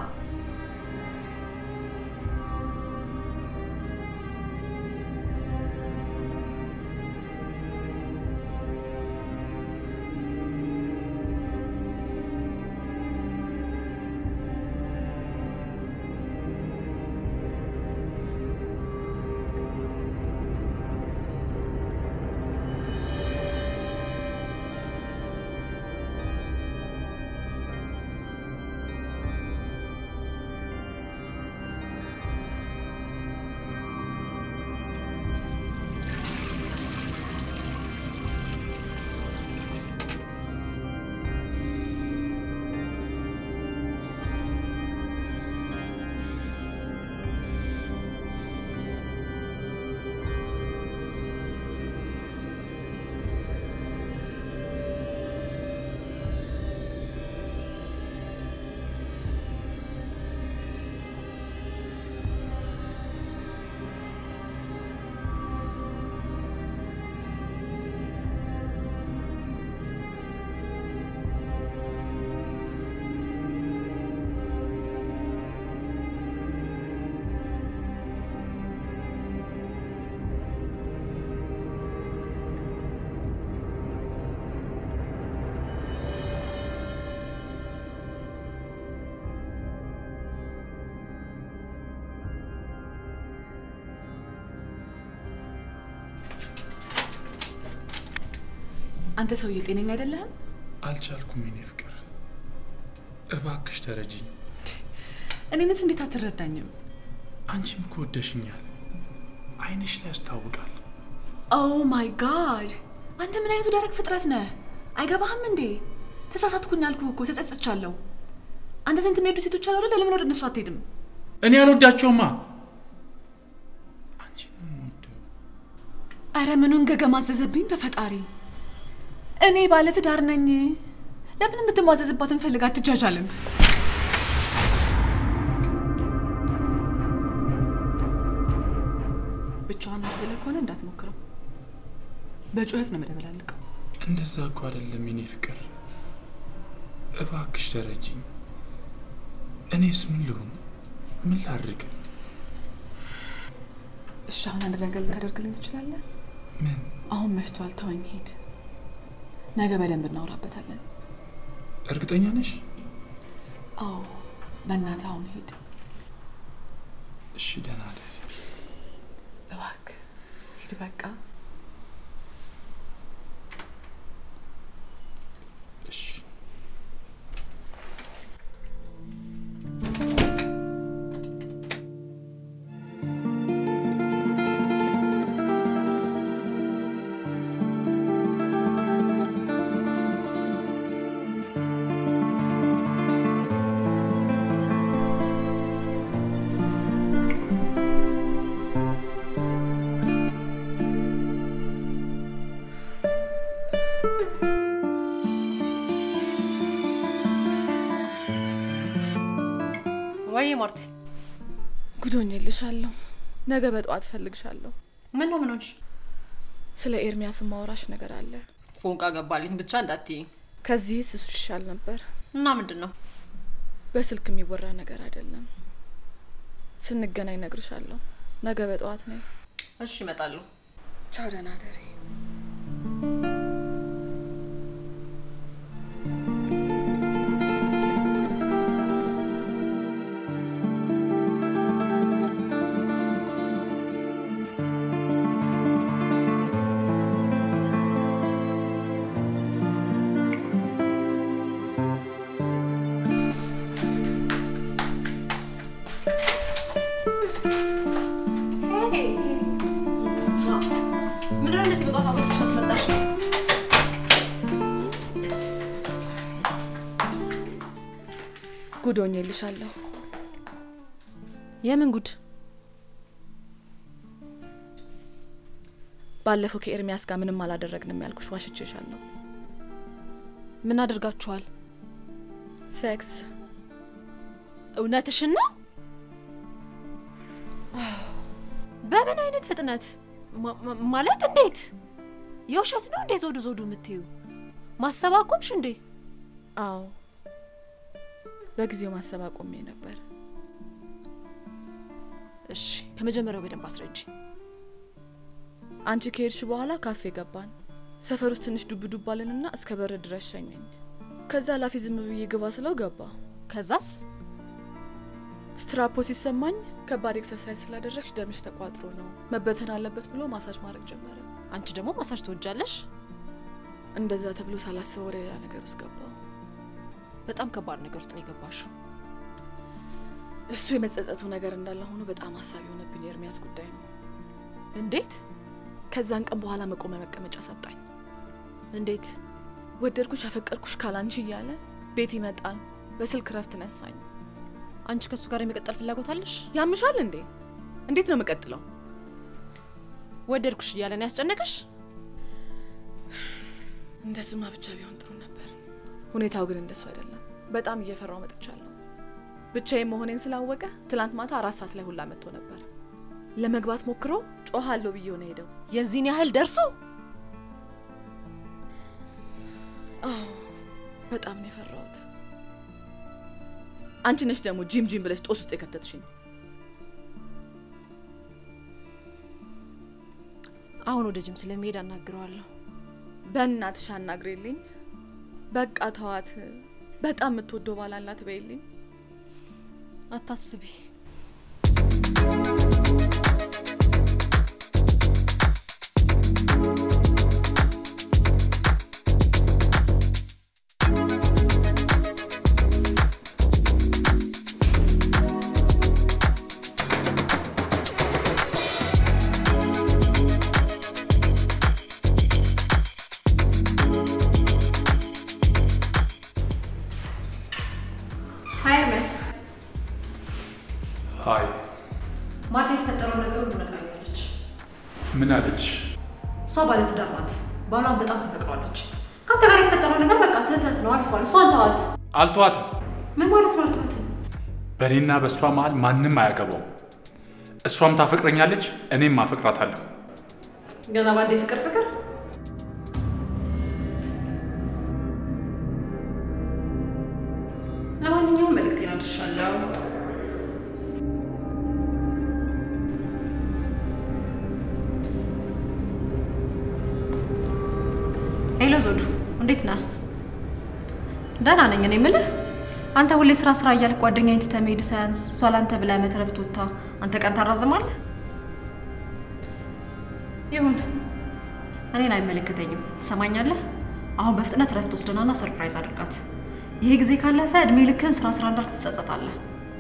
አንተ ሰውዬ ጤነኛ አይደለህም። አልቻልኩም የኔ ፍቅር፣ እባክሽ ተረጂኝ። እኔንስ እንዴት አትረዳኝም? አንቺም እኮ ወደሽኛል፣ አይንሽ ላይ ያስታውቃል። ኦ ማይ ጋድ! አንተ ምን አይነቱ ደረቅ ፍጥረት ነህ? አይገባህም እንዴ? ተሳሳትኩኝ አልኩህ እኮ ተጸጽቻለሁ። አንተ ዘንድ የሚሄዱ ሴቶች አሉ አይደል? ለምን ወደ እነሱ አትሄድም? እኔ አልወዳቸውማ። አረ ምኑን ገገማ አዘዘብኝ በፈጣሪ። እኔ ባለ ትዳር ነኝ። ለምን የምትሟዘዝባትን ፈልግ አትጃጃልም? ብቻዋን ናት ብለህ ከሆነ እንዳትሞክረው። በጩኸት ነው መደበላልቀው። እንደዛ እኮ አይደለም የኔ ፍቅር፣ እባክሽ ተረጂኝ። እኔስ ምን ልሁን? ምን ላድርግ? እሺ አሁን አንድ ነገር ልታደርግልኝ ትችላለህ? ምን? አሁን መሽቷል፣ ተወኝ፣ ሂድ። ነገ በደንብ እናወራበታለን። እርግጠኛ ነሽ? አዎ፣ በእናትህ አሁን ሂድ። እሺ፣ ደህና እደሪ። እባክህ ሂድ በቃ። እሺ ወይ ማርቲ፣ ጉዶኝልሻለሁ። ነገ በጠዋት እፈልግሻለሁ። ምን ነው ምን ሆንሽ? ስለ ኤርሚያስ ማውራሽ ነገር አለ። ፎንቃ ገባልኝ ብቻ እንዳትይኝ። ከዚህስ እሱ ይሻል ነበር። እና ምንድን ነው? በስልክ የሚወራ ነገር አይደለም። ስንገናኝ እነግርሻለሁ። ነገ በጠዋት ነይ። እሺ እመጣለሁ። ቻው፣ ደህና ደሪ። ምንድን ነው እንደዚህ በጠዋት አጎትሽ አስመጣሽ? ጉዶኝልሻለሁ። የምን ጉድ? ባለፈው ከኤርሚያስ ጋር ምንም አላደረግንም ያልኩሽ ዋሽቼሻለሁ። ምን አድርጋችኋል? ሴክስ። እውነትሽን ነው? በምን አይነት ፍጥነት ማ- ማ- ማለት እንዴት? የውሸት ነው እንዴ ዞዱ ዞዱ የምትዩ? ማሰብ አቆምሽ እንዴ? አዎ፣ በጊዜው ማሰብ አቆሜ ነበር። እሺ፣ ከመጀመሪያው በደንብ አስረጅ። አንቺ ከሄድሽ በኋላ ካፌ ገባን። ሰፈር ውስጥ ትንሽ ዱብ ዱብ አለንና እስከ በር ድረስ ሸኘኝ። ከዛ ላፊ ዝም ብዬ ግባ ስለው ገባ። ከዛስ ስትራፖ ሲሰማኝ ከባድ ኤክሰርሳይዝ ስላደረግሽ ደምሽ ተቋጥሮ ነው መበተን አለበት ብሎ ማሳጅ ማድረግ ጀመረ። አንቺ ደግሞ ማሳጅ ትወጃለሽ? እንደዛ ተብሎ ሳላስበው ወደ ሌላ ነገር ውስጥ ገባው። በጣም ከባድ ነገር ውስጥ ነው የገባሽው። እሱ የመጸጸቱ ነገር እንዳለ ሆኖ በጣም ሀሳብ የሆነብኝ የኤርሚያስ ጉዳይ ነው። እንዴት? ከዛን ቀን በኋላ መቆሚያ መቀመጫ ሰጣኝ። እንዴት? ወደድኩሽ፣ አፈቀርኩሽ ካላንቺ እያለ ቤት ይመጣል። በስልክ ረፍት ነሳኝ። አንቺ ከእሱ ጋር የመቀጠል ፍላጎት አለሽ? ያምሻል እንዴ? እንዴት ነው የምቀጥለው? ወደድኩሽ እያለ ነው ያስጨነቀሽ? እንደሱማ ብቻ ቢሆን ጥሩ ነበር። ሁኔታው ግን እንደሱ አይደለም። በጣም እየፈራው መጥቻለሁ። ብቻዬን መሆኔን ስላወቀ ትላንት ማታ አራት ሰዓት ላይ ሁላ መጥቶ ነበር። ለመግባት ሞክሮ ጮሃለሁ ብዬው ነው ሄደው። የዚህን ያህል ደርሶ? አዎ በጣም ነው የፈራሁት። አንቺ ነሽ ደግሞ ጂም ጂም ብለሽ ጦስ ውስጥ የከተትሽኝ። አሁን ወደ ጅም ስለሚሄድ አናግረዋለሁ። በእናትሽ አናግሬልኝ። በቃ ተዋት። በጣም የምትወደው ባል አላት በይልኝ። አታስቢ። ሀይ ኤርሚያስ፣ ሀይ ማርታ የተፈጠረው ነገር ሁሉ ነግራኛለች። ምን አለች? እሷ ባለትዳር ናት። ባሏን በጣም ተፈቅሯለች። ከአንተ ጋር የተፈጠረው ነገር በቃ ስህተት ነው፣ አልፏል። እሷን ተዋት። አልተዋትም። ምን ማለት ነው አልተዋትም? በእኔና በእሷ መሀል ማንም አያገባውም። እሷም ታፈቅረኛለች፣ እኔም አፈቅራታለሁ። ገና ባንዴ ፍቅር ፍቅር ለማንኛውም መልእክቴን አድርሻለሁ። ሄሎ ዞዱ፣ እንዴት ነህ? ደህና ነኝ። እኔ የምልህ አንተ ሁሌ ስራ ስራ እያልክ ጓደኛዬን ትተህ መሄድ ሳያንስ እሷ ለአንተ ብላ መትረፍ ትወታ አንተ ቀን ታራዝማለህ። ይሁን፣ እኔን አይመለከተኝም። ትሰማኛለህ? አሁን በፍጥነት ረፍት ወስደናና ሰርፕራይዝ አድርጋት። ይሄ ጊዜ ካለፈ እድሜ ልክህን ስራ ስራ እንዳልክ ትጸጸታለህ።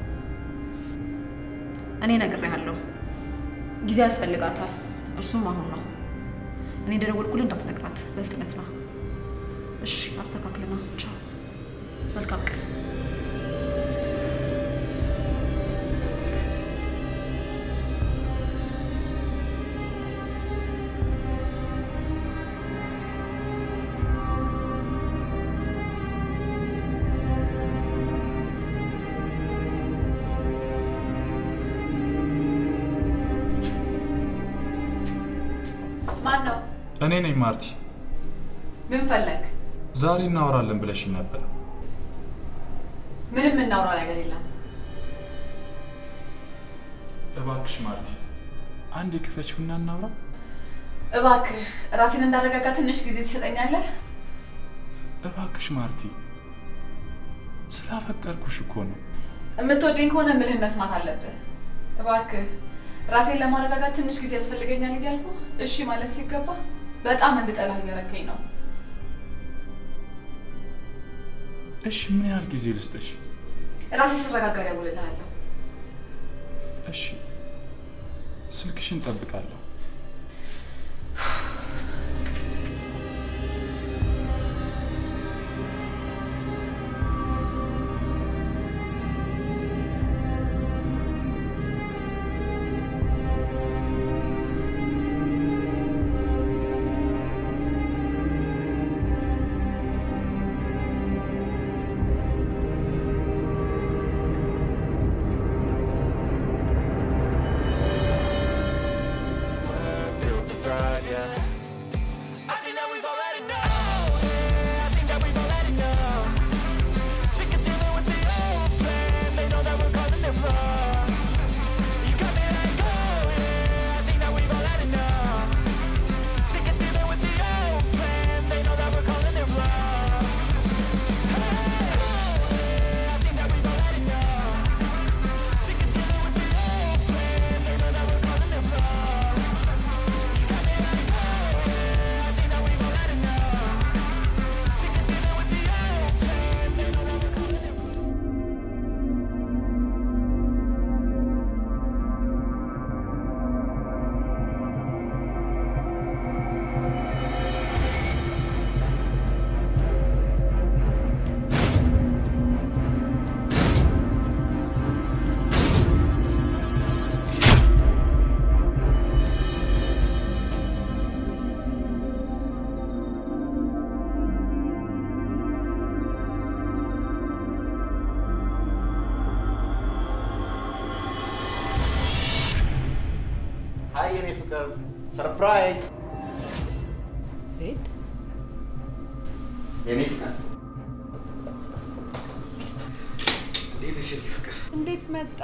እኔ ነግሬሃለሁ፣ ጊዜ ያስፈልጋታል። እርሱም አሁን ነው። እኔ እንደደወልኩልህ እንዳትነግራት፣ በፍጥነት ነው። እሺ፣ አስተካክልና ቻው። መልካም ቀን። ማን ነው? እኔ ነኝ ማርቲ። ምን ፈለግ? ዛሬ እናወራለን ብለሽኝ ነበር። ምንም እናውራ ነገር የለም። እባክሽ ማርቲ፣ አንድ የክፈችውና እናውራ። እባክህ ራሴን እንዳረጋጋ ትንሽ ጊዜ ትሰጠኛለህ? እባክሽ ማርቲ፣ ስላፈቀርኩሽ እኮ ነው። የምትወደኝ ከሆነ ምልህን መስማት አለብህ። እባክህ ራሴን ለማረጋጋት ትንሽ ጊዜ ያስፈልገኛል እያልኩ እሺ ማለት ሲገባ በጣም እንድጠላህ እያረከኝ ነው። እሺ ምን ያህል ጊዜ ልስጥሽ? ራሴ ስረጋጋ እደውልልሃለሁ። እሺ ስልክሽን ጠብቃለሁ። built to thrive, yeah. I think that we've already know, yeah. I think that we've already know. Sick of dealing with the old plan, they know that we're calling it wrong. You got me like, oh yeah, I think that we've already know. Sick of dealing with the old plan, they know that we're calling it wrong. Hey, oh yeah, I think that we've already know. Sick of dealing with the old plan, they know that we're calling it wrong. ሀይ የኔ ፍቅር ሰርፕራይዝ ዜድ የኔ ፍቅር እንዴት ነሽ የኔ ፍቅር? እንዴት መጣ?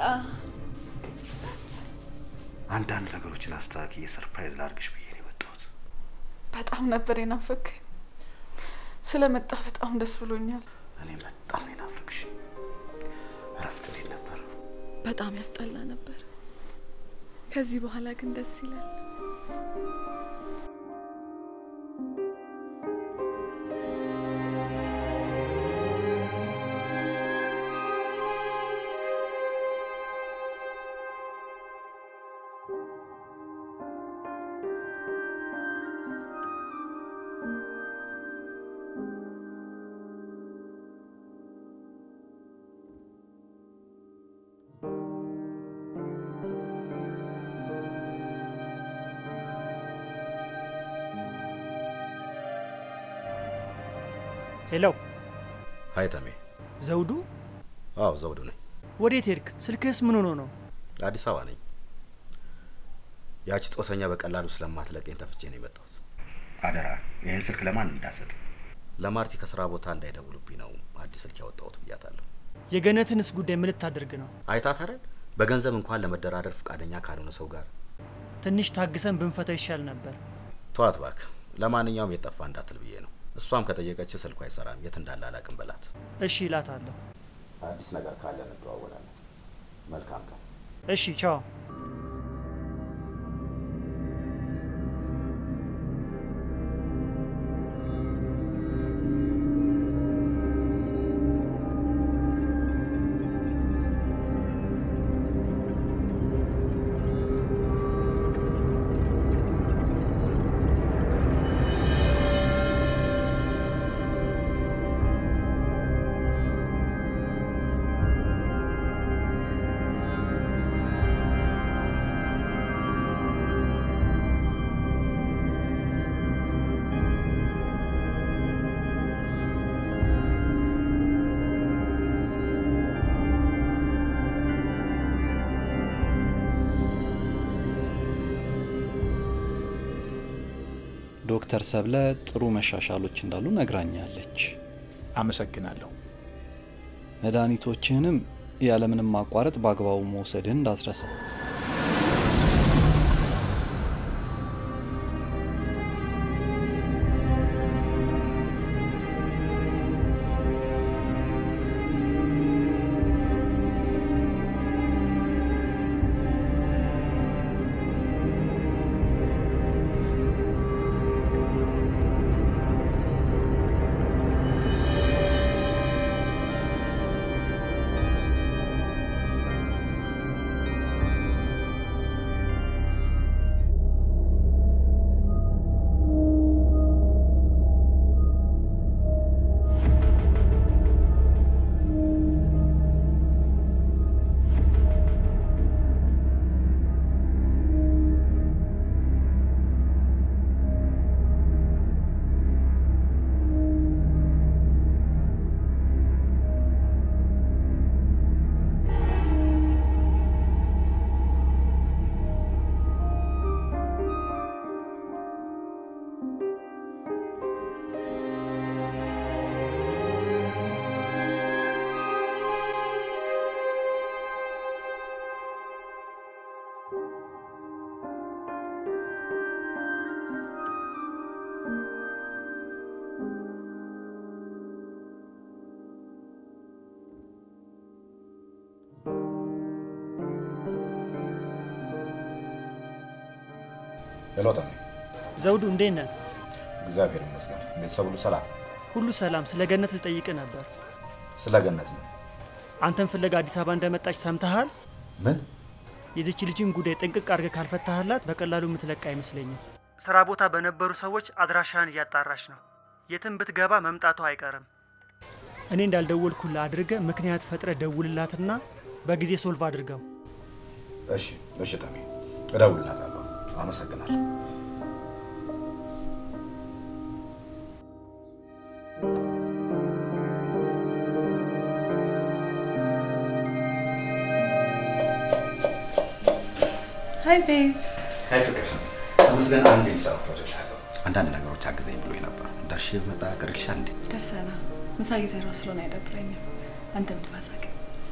አንዳንድ ነገሮችን አስተካክዬ ሰርፕራይዝ ላድርግሽ ብዬ ነው የመጣሁት። በጣም ነበር የናፈክ። ስለመጣ በጣም ደስ ብሎኛል። እኔ በጣም ነው የናፈቅሽ። እረፍት እንዴት ነበር? በጣም ያስጠላ ነበር። ከዚህ በኋላ ግን ደስ ይላል። ሄሎ፣ ሀይ ተሜ። ዘውዱ፣ አዎ ዘውዱ ነኝ። ወዴት ሄድክ? ስልክህስ ምን ሆኖ ነው? አዲስ አበባ ነኝ። ያቺ ጦሰኛ በቀላሉ ስለማትለቀኝ ተፍቼ ነው የመጣሁት። አደራ ይህን ስልክ ለማን እንዳሰጥ። ለማርቲ ከስራ ቦታ እንዳይደውሉብኝ ነው አዲስ ስልክ ያወጣሁት ብያታለሁ። የገነትንስ ጉዳይ ምን ልታደርግ ነው? አይታት አይደል? በገንዘብ እንኳን ለመደራደር ፈቃደኛ ካልሆነ ሰው ጋር ትንሽ ታግሰን ብንፈታው ይሻል ነበር። ተዋት እባክህ። ለማንኛውም የጠፋ እንዳትል ብዬ ነው። እሷም ከጠየቀች ስልኩ አይሰራም፣ የት እንዳለ አላውቅም በላት። እሺ እላታለሁ። አዲስ ነገር ካለ እንደዋወላለን። መልካም ቀን። እሺ ቻው። ዶክተር ሰብለ ጥሩ መሻሻሎች እንዳሉ ነግራኛለች። አመሰግናለሁ። መድኃኒቶችህንም ያለምንም ማቋረጥ በአግባቡ መውሰድህን እንዳትረሳ። ሄሎ ተሜ። ዘውዱ እንዴት ነህ? እግዚአብሔር ይመስገን። ቤተሰብ ሁሉ ሰላም? ሁሉ ሰላም። ስለ ገነት ልጠይቅ ነበር። ስለ ገነት ነው? አንተን ፍለጋ አዲስ አበባ እንደመጣች ሰምተሃል? ምን? የዚች ልጅን ጉዳይ ጥንቅቅ አድርገህ ካልፈታህላት በቀላሉ የምትለቅ አይመስለኝም። ስራ ቦታ በነበሩ ሰዎች አድራሻህን እያጣራች ነው። የትም ብትገባ መምጣቷ አይቀርም። እኔ እንዳልደወልኩልህ አድርገህ ምክንያት ፈጥረህ ደውልላትና በጊዜ ሶልቭ አድርገው። እሺ፣ እሺ ተሜ፣ እደውልላታለሁ። አመሰግናለሁ። ሀይ ቤብ። ሀይ ፍቅር፣ ተመስገን አንድ የሚሰራ ፕሮጀክት አለው። አንዳንድ ነገሮች አግዘኝ ብሎኝ ነበር። ደርሼ ብመጣ ቅርሻ እንዴ? ደርሰና ምሳ እየሰራሁ ስለሆነ አይደብረኝም። አንተም ድባሳቅ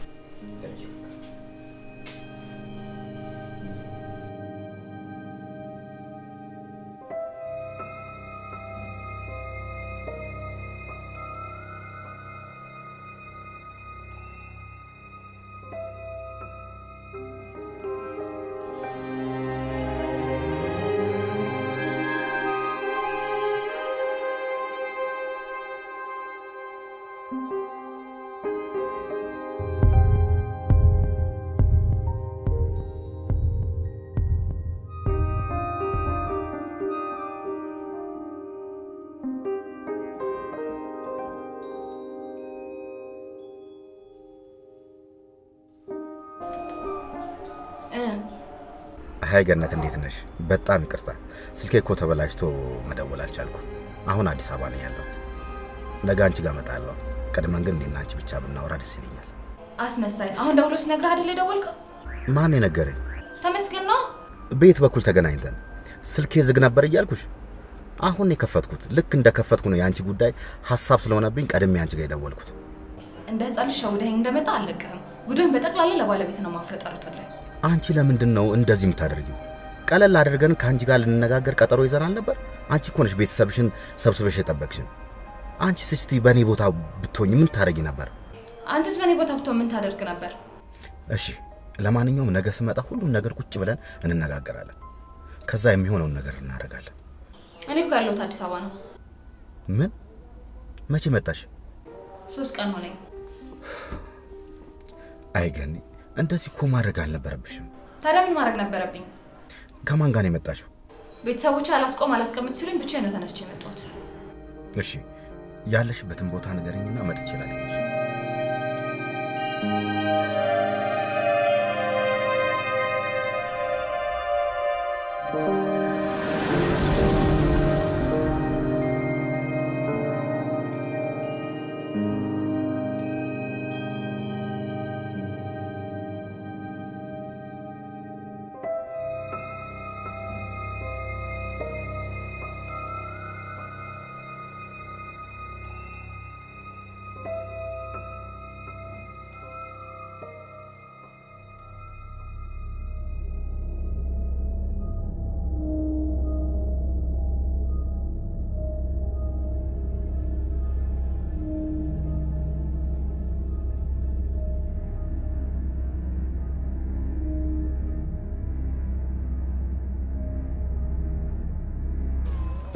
ሀይ ገነት፣ እንዴት ነሽ? በጣም ይቅርታ፣ ስልኬ እኮ ተበላሽቶ መደወል አልቻልኩ። አሁን አዲስ አበባ ነኝ ያለሁት። ነገ አንቺ ጋር እመጣለሁ። ቀድመን ግን እኔና አንቺ ብቻ ብናወራ ደስ ይለኛል። አስመሳይ። አሁን ደውሎ ሲነግርህ አይደል የደወልከው? ማን የነገረኝ? ተመስገን ነው። በየት በኩል ተገናኝተን? ስልኬ ዝግ ነበር እያልኩሽ። አሁን የከፈትኩት ልክ እንደ ከፈትኩ ነው የአንቺ ጉዳይ ሀሳብ ስለሆነብኝ ቀድሜ አንቺ ጋር የደወልኩት። እንደ ህፃን ልጅ ሸውደኸኝ እንደመጣ አልለቅህም። ጉድህን በጠቅላላ ለባለቤት ነው ማፍረጠርጥልህ። አንቺ ለምንድን ነው እንደዚህ የምታደርጊው? ቀለል አድርገን ከአንቺ ጋር ልንነጋገር ቀጠሮ ይዘናል ነበር። አንቺ እኮ ነሽ ቤተሰብሽን ሰብስበሽ የጠበቅሽን። አንቺ እስቲ በእኔ ቦታ ብትሆኝ ምን ታደርጊ ነበር? አንተስ በእኔ ቦታ ብትሆን ምን ታደርግ ነበር? እሺ፣ ለማንኛውም ነገ ስመጣ ሁሉን ነገር ቁጭ ብለን እንነጋገራለን። ከዛ የሚሆነውን ነገር እናደርጋለን። እኔ እኮ ያለሁት አዲስ አበባ ነው። ምን? መቼ መጣሽ? ሶስት ቀን ሆነኝ። አይገኒ፣ እንደዚህ እኮ ማድረግ አልነበረብሽም። ታዲያ ምን ማድረግ ነበረብኝ? ከማን ጋር ነው የመጣሽው? ቤተሰቦች አላስቆም አላስቀምጥ ሲሉኝ ብቻዬን ነው ተነስቼ የመጣሁት። እሺ፣ ያለሽበትን ቦታ ንገረኝና መጥቼ ላገኝሽ።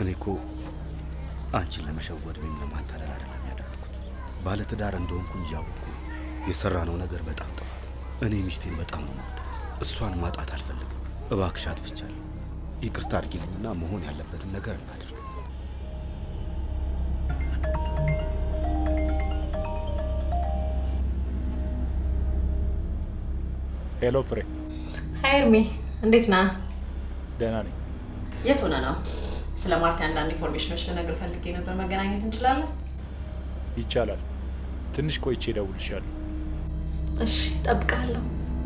እኔ እኮ አንቺን ለመሸወድ ወይም ለማታለል አይደለም ያደረኩት። ባለትዳር እንደሆንኩ እያወቅኩ የሰራነው ነገር በጣም ጥፋት። እኔ ሚስቴን በጣም ነው የምወዳት። እሷን ማጣት አልፈልግም። እባክሽ አጥፍቻለሁ፣ ይቅርታ አድርጊልኝና መሆን ያለበትን ነገር እናድርግ። ሄሎ ፍሬ፣ ሀይ እርሜ፣ እንዴት ነህ? ደህና ነኝ። የት ሆነ ነው? ስለ ማርቲ አንዳንድ ኢንፎርሜሽኖች ልነግር ፈልጌ ነበር። መገናኘት እንችላለን? ይቻላል። ትንሽ ቆይቼ እደውልልሻለሁ። እሺ፣ እጠብቅሃለሁ።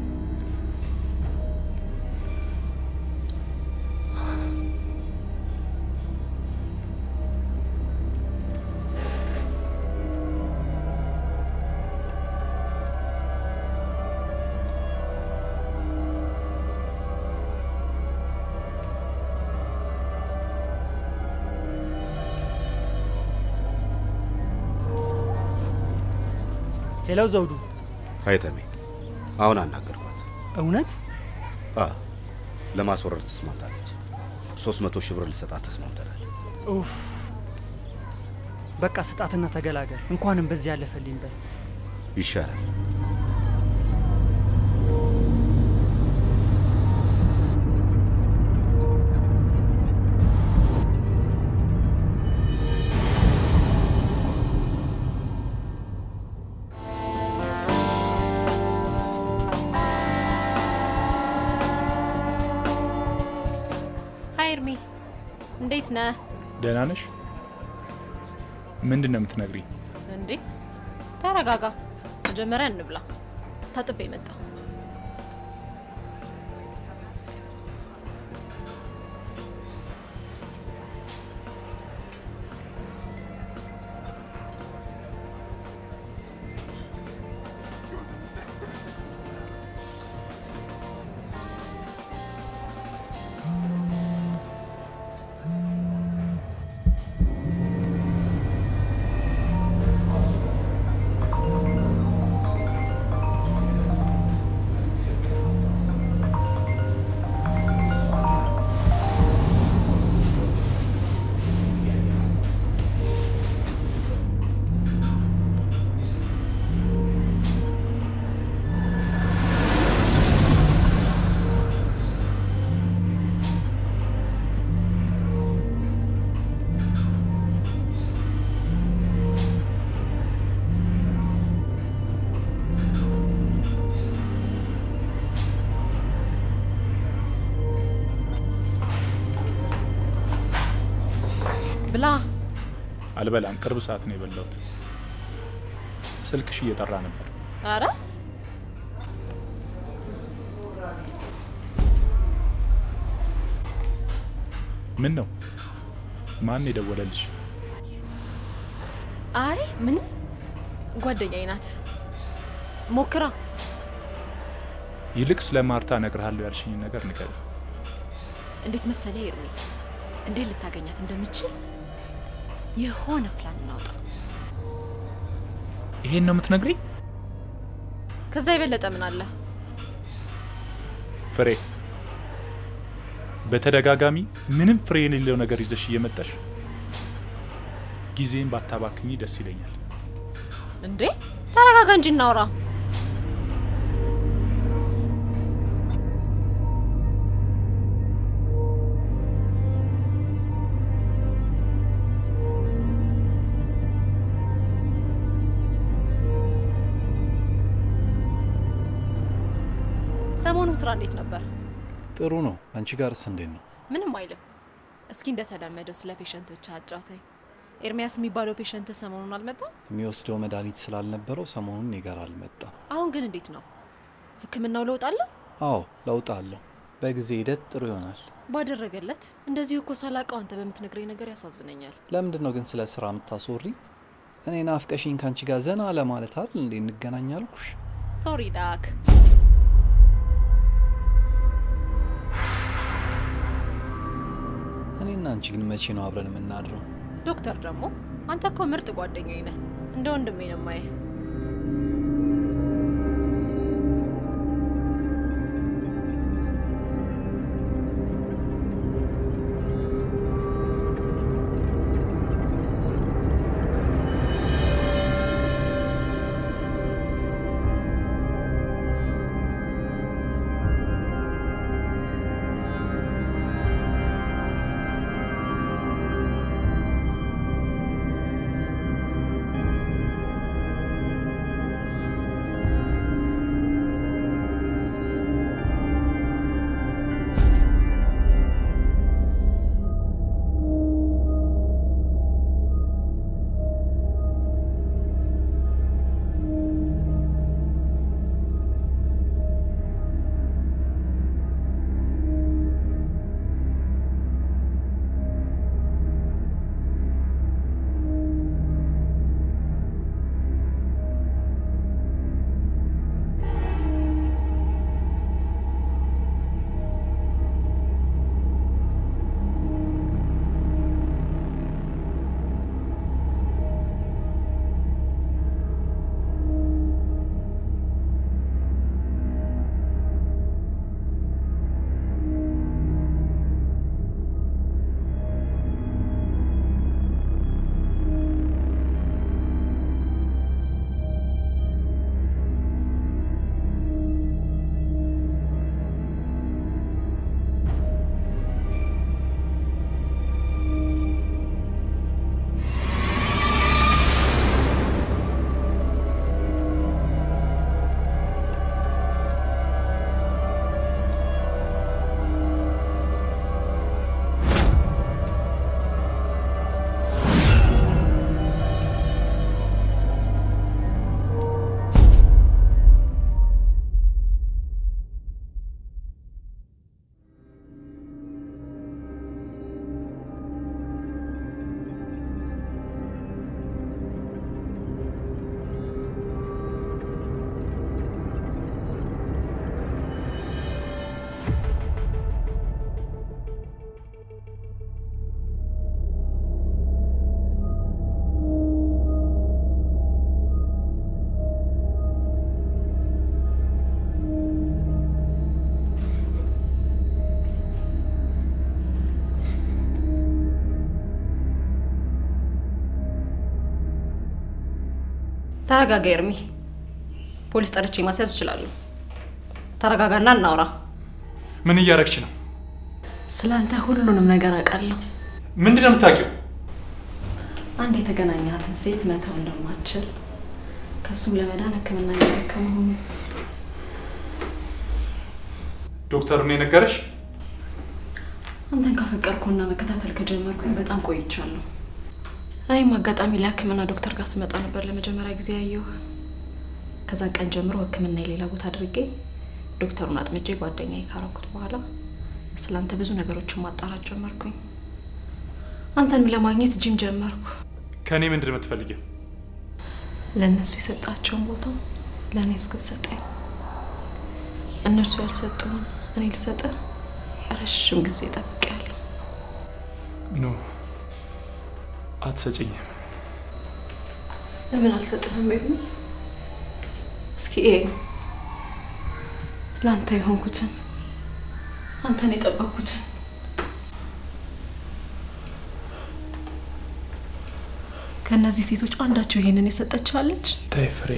ሄሎ ዘውዱ፣ ሀይተሜ አሁን አናገርኳት። እውነት አ ለማስወረድ ተስማምታለች። ሶስት መቶ ሺህ ብር ልሰጣት ተስማምተናል። ኡፍ፣ በቃ ስጣትና ተገላገል። እንኳንም በዚህ ያለፈልኝ በል። ይሻላል። ሀይ እርሜ፣ እንዴት ነህ? ደህና ነሽ? ምንድን ነው የምትነግሪኝ? እንዴ ተረጋጋ። መጀመሪያ እንብላ። ታጥቤ መጣ። ብላ። አልበላም። ቅርብ ሰዓት ነው የበላሁት። ስልክሽ እየጠራ ነበር። አረ ምን ነው? ማን የደወለልሽ? አይ ምንም፣ ጓደኛዬ ናት። ሞክራ ይልቅ ስለ ማርታ እነግርሃለሁ ያልሽኝ ነገር ንገሪ። እንዴት መሰለ ኤርሚ፣ እንዴት ልታገኛት እንደምችል የሆነ ፕላን እናውጣ። ይሄን ነው የምትነግሪኝ? ከዛ የበለጠ ምን አለ? ፍሬ፣ በተደጋጋሚ ምንም ፍሬ የሌለው ነገር ይዘሽ እየመጣሽ ጊዜን ባታባክኝ ደስ ይለኛል። እንዴ ተረጋጋ እንጂ እናውራ። ሰሞኑ ስራ እንዴት ነበር? ጥሩ ነው። አንቺ ጋርስ እንዴት ነው? ምንም አይልም። እስኪ እንደተለመደው ስለ ፔሸንቶች አጫውተኝ። ኤርሚያስ የሚባለው ፔሸንት ሰሞኑን አልመጣም? የሚወስደው መድኃኒት ስላልነበረው ሰሞኑን እኔ ጋር አልመጣም። አሁን ግን እንዴት ነው? ህክምናው ለውጥ አለው? አዎ ለውጥ አለው። በጊዜ ሂደት ጥሩ ይሆናል። ባደረገለት። እንደዚሁ እኮ ሳላውቀው አንተ በምትነግረኝ ነገር ያሳዝነኛል። ለምንድን ነው ግን ስለ ስራ የምታስወሪ? እኔ ናፍቀሽኝ ከአንቺ ጋር ዘና ለማለት አይደል እንዴ እንገናኝ አልኩሽ? ሶሪ ዳክ። እኔና አንቺ ግን መቼ ነው አብረን የምናድረው? ዶክተር ደግሞ አንተ እኮ ምርጥ ጓደኛዬ ነህ። እንደ ወንድሜ ነው የማየህ። ተረጋጋ ኤርሚ። ፖሊስ ጠርቼ ማስያዝ እችላለሁ። ተረጋጋና እናውራ። ምን እያረግች ነው? ስላንተ ሁሉንም ነገር አውቃለሁ። ምንድን ነው የምታውቂው? አንድ የተገናኛትን ሴት መተው እንደማትችል ከሱም ለመዳን ሕክምና እያደረክ መሆኑ ዶክተሩ ነው የነገረሽ? አንተን ካፈቀርኩና መከታተል ከጀመርኩኝ በጣም ቆይቻለሁ። እኔም አጋጣሚ ለሕክምና ዶክተር ጋር ስመጣ ነበር ለመጀመሪያ ጊዜ ያየሁ። ከዛን ቀን ጀምሮ ሕክምና የሌላ ቦታ አድርጌ ዶክተሩን አጥምጄ ጓደኛዬ ካረኩት በኋላ ስላንተ ብዙ ነገሮችን ማጣራት ጀመርኩኝ። አንተንም ለማግኘት ጂም ጀመርኩ። ከእኔ ምንድን ነው የምትፈልጊው? ለእነሱ የሰጣቸውን ቦታ ለእኔ እስክትሰጠኝ እነርሱ ያልሰጡን እኔ ልሰጥህ ረዥም ጊዜ ጠብቄያለሁ። ኖ አትሰጭኝም። ለምን አልሰጥህም? ቤቢ እስኪ ይሄ ለአንተ የሆንኩትን አንተን የጠበቅኩትን ከእነዚህ ሴቶች አንዳቸው ይሄንን የሰጠችዋለች? ተይ ፍሬ፣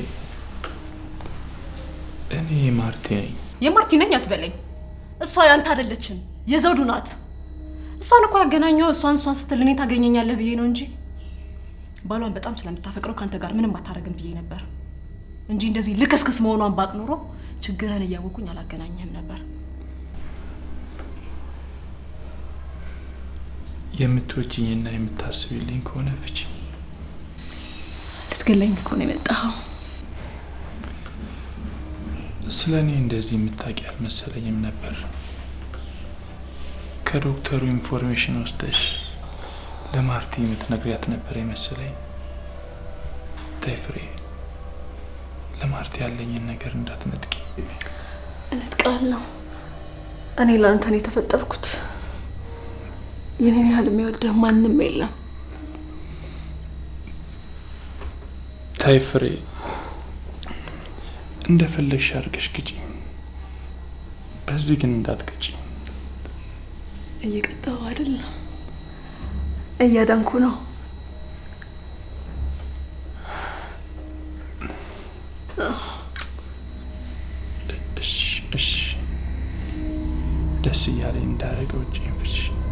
እኔ ማርቲ ነኝ። የማርቲ ነኝ አትበለኝ። እሷ ያንተ አይደለችም፣ የዘውዱ ናት። እሷን እኮ ያገናኘው እሷን እሷን ስትል እኔ ታገኘኛለህ ብዬ ነው እንጂ ባሏን በጣም ስለምታፈቅረው ከአንተ ጋር ምንም አታረግም ብዬ ነበር እንጂ እንደዚህ ልክስክስ መሆኗን ባቅ ኖሮ ችግርን እያወቁኝ አላገናኘህም ነበር። የምትወጂኝና የምታስቢልኝ ከሆነ ፍቺ። ልትገለኝ እኮ ነው የመጣኸው። ስለ እኔ እንደዚህ የምታውቂ አልመሰለኝም ነበር። ከዶክተሩ ኢንፎርሜሽን ወስደሽ ለማርቲ የምትነግሪያት ነበር የመሰለኝ። ተይ ፍሬ፣ ለማርቲ ያለኝን ነገር እንዳትነጥቂ። እነጥቃለሁ። እኔ ለአንተ ነው የተፈጠርኩት። የኔን ያህል የሚወደህ ማንም የለም። ተይ ፍሬ፣ እንደፈለግሽ አድርገሽ ግጪ። በዚህ ግን እንዳትቀጪ። እየቀጣሁ አይደለም፣ እያዳንኩ ነው። እሺ እሺ፣ ደስ እያለኝ እንዳደረገው እጄን ፍቺ።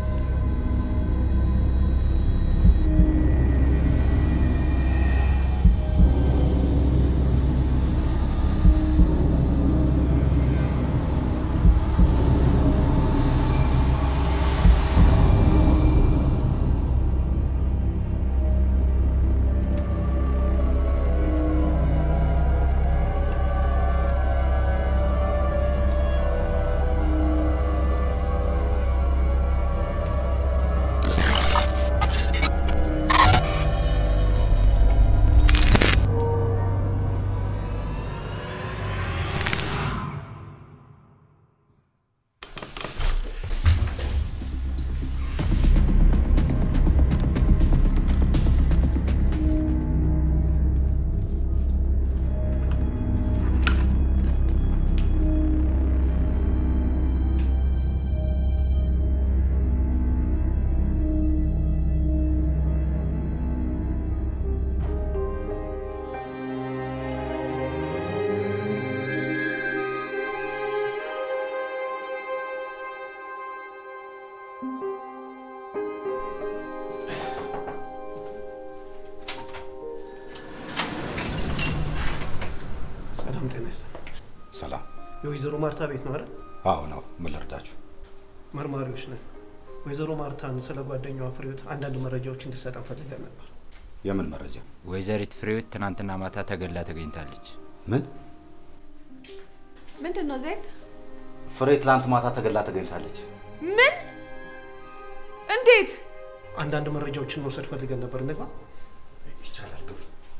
ሰላም ጤና ይስጥልኝ። ሰላም። የወይዘሮ ማርታ ቤት ነው አይደል? አዎ ነው። ምን ልርዳችሁ? መርማሪዎች ነን። ወይዘሮ ማርታን ስለ ጓደኛዋ ፍሬዎት አንዳንድ መረጃዎች እንድሰጠን ፈልገን ነበር። የምን መረጃ? ወይዘሪት ፍሬዎት ትናንትና ማታ ተገላ ተገኝታለች። ምን? ምንድን ነው ዜድ? ፍሬ ትላንት ማታ ተገላ ተገኝታለች። ምን? እንዴት? አንዳንድ መረጃዎችን መውሰድ ፈልገን ነበር። እንግባ። ይቻላል፣ ግቡ።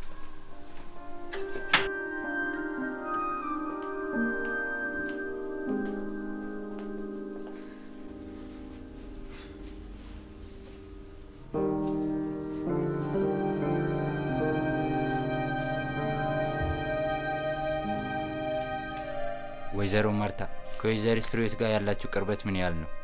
ወይዘሮ ማርታ ከወይዘሪት ፍሬዎት ጋር ያላችሁ ቅርበት ምን ያህል ነው?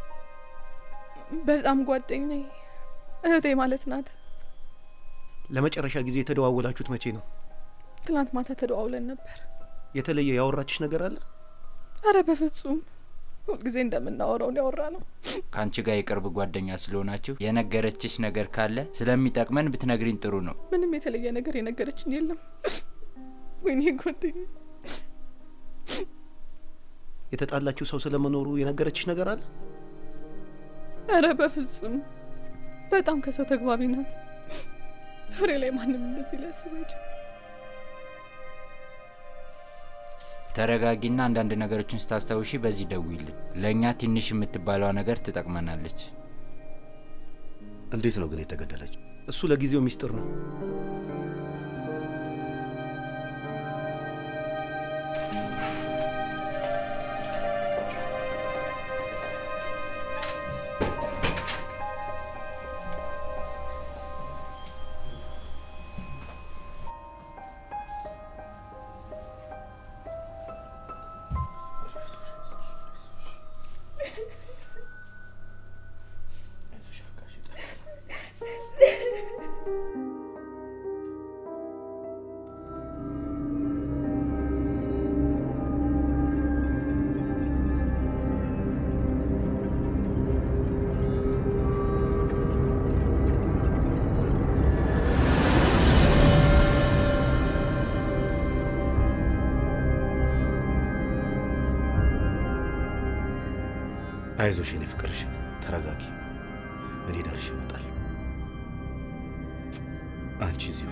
በጣም ጓደኛዬ፣ እህቴ ማለት ናት። ለመጨረሻ ጊዜ የተደዋወላችሁት መቼ ነው? ትናንት ማታ ተደዋውለን ነበር። የተለየ ያወራችሽ ነገር አለ? አረ በፍጹም ሁልጊዜ እንደምናወራውን ያወራ ነው። ከአንቺ ጋር የቅርብ ጓደኛ ስለሆናችሁ የነገረችሽ ነገር ካለ ስለሚጠቅመን ብትነግሪን ጥሩ ነው። ምንም የተለየ ነገር የነገረችን የለም። ወይኔ ጓደኛ የተጣላችሁ ሰው ስለመኖሩ የነገረችሽ ነገር አለ? አረ በፍጹም በጣም ከሰው ተግባቢ ናት። ፍሬ ላይ ማንም እንደዚህ ሊያስብ አይችልም። ተረጋጊና አንዳንድ ነገሮችን ስታስታውሺ በዚህ ደውይልን። ለእኛ ትንሽ የምትባለዋ ነገር ትጠቅመናለች። እንዴት ነው ግን የተገደለችው? እሱ ለጊዜው ሚስጥር ነው። አይዞሽ የኔ ፍቅርሽ፣ ተረጋጊ። እኔ ደርሼ እመጣለሁ። አንቺ እዚሁ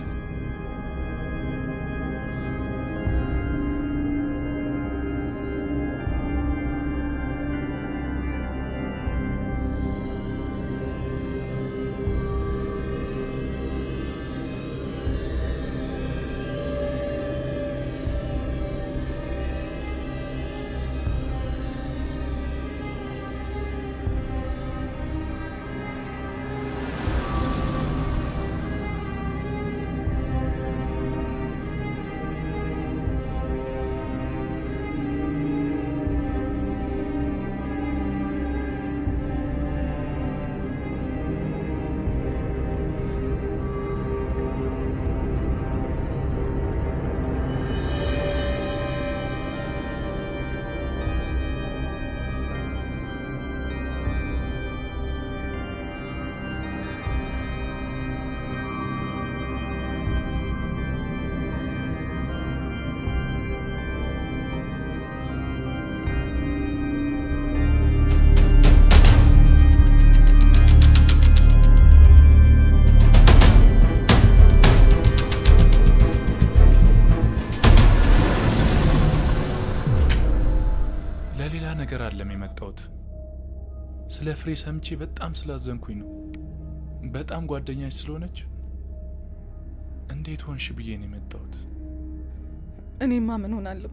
ለሌላ ነገር አለም የመጣሁት። ስለ ፍሬ ሰምቼ በጣም ስላዘንኩኝ ነው። በጣም ጓደኛች ስለሆነች እንዴት ሆንሽ ብዬ ነው የመጣሁት። እኔማ ምን ሆናለሁ?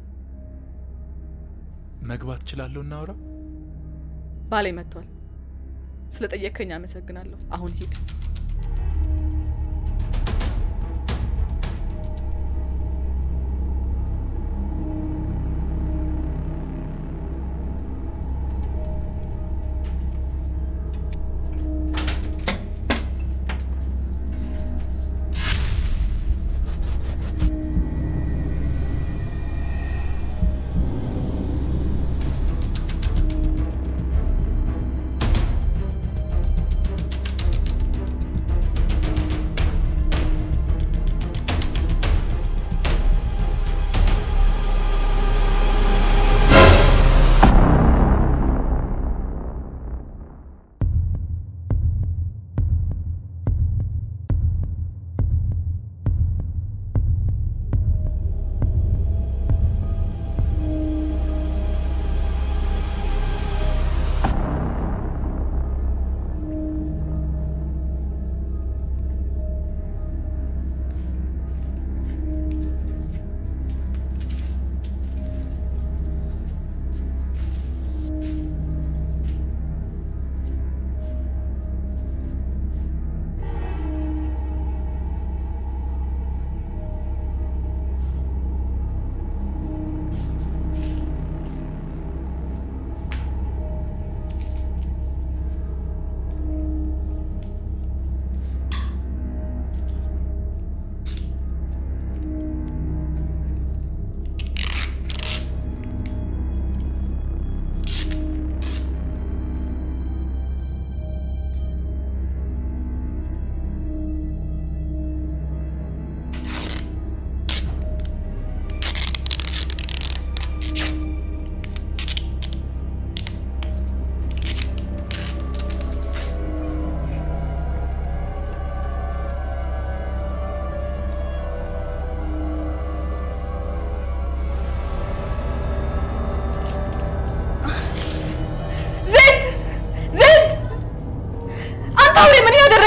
መግባት እችላለሁ? እናውራ። ባሌ መጥቷል። ስለ ጠየቅከኝ አመሰግናለሁ። አሁን ሂድ።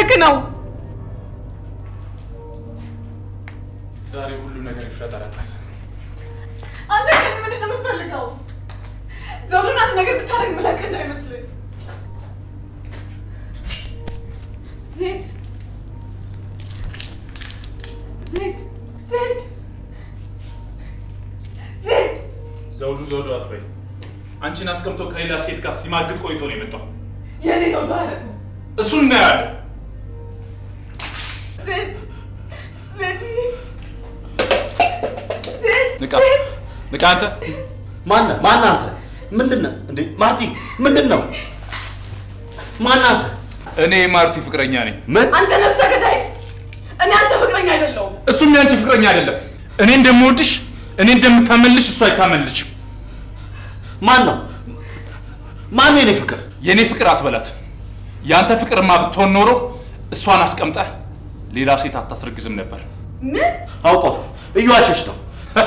እያደረክ ነው? ዛሬ ሁሉ ነገር ይፍረጠረጣል። አንተ ከእኔ ምንድን ነው የምትፈልገው? ዘውዱን አንድ ነገር ብታደርግ ምለቅ እንዳይመስልህ። ዜድ ዜድ ዜድ ዜድ ዘውዱ ዘውዱ አትበይ። አንቺን አስቀምጦ ከሌላ ሴት ጋር ሲማግጥ ቆይቶ ነው የመጣው። የእኔ ዘውዱ አይደለም። እሱን እናያለን። ዜድ ዜድ ዜድ ንቃ ንቃ! አንተ ማነህ? ማነህ አንተ? ምንድን ነህ እንዴ? ማርቲ ምንድን ነው? ማነህ አንተ? እኔ የማርቲ ፍቅረኛ ነኝ። ምን? አንተ ነፍሰ ገዳይ! እኔ አንተ ፍቅረኛ አይደለሁም። እሱም ያንቺ ፍቅረኛ አይደለም። እኔ እንደምወድሽ እኔ እንደምታመልሽ እሱ አይታመልሽም። ማን ነው? ማን ነው የኔ ፍቅር? የእኔ ፍቅር አትበላት። የአንተ ፍቅርማ ብትሆን ኖሮ እሷን አስቀምጠህ ሌላ ሴት አታስረግዝም ነበር። ምን? አውቆ ነው እየዋሸሽ ነው።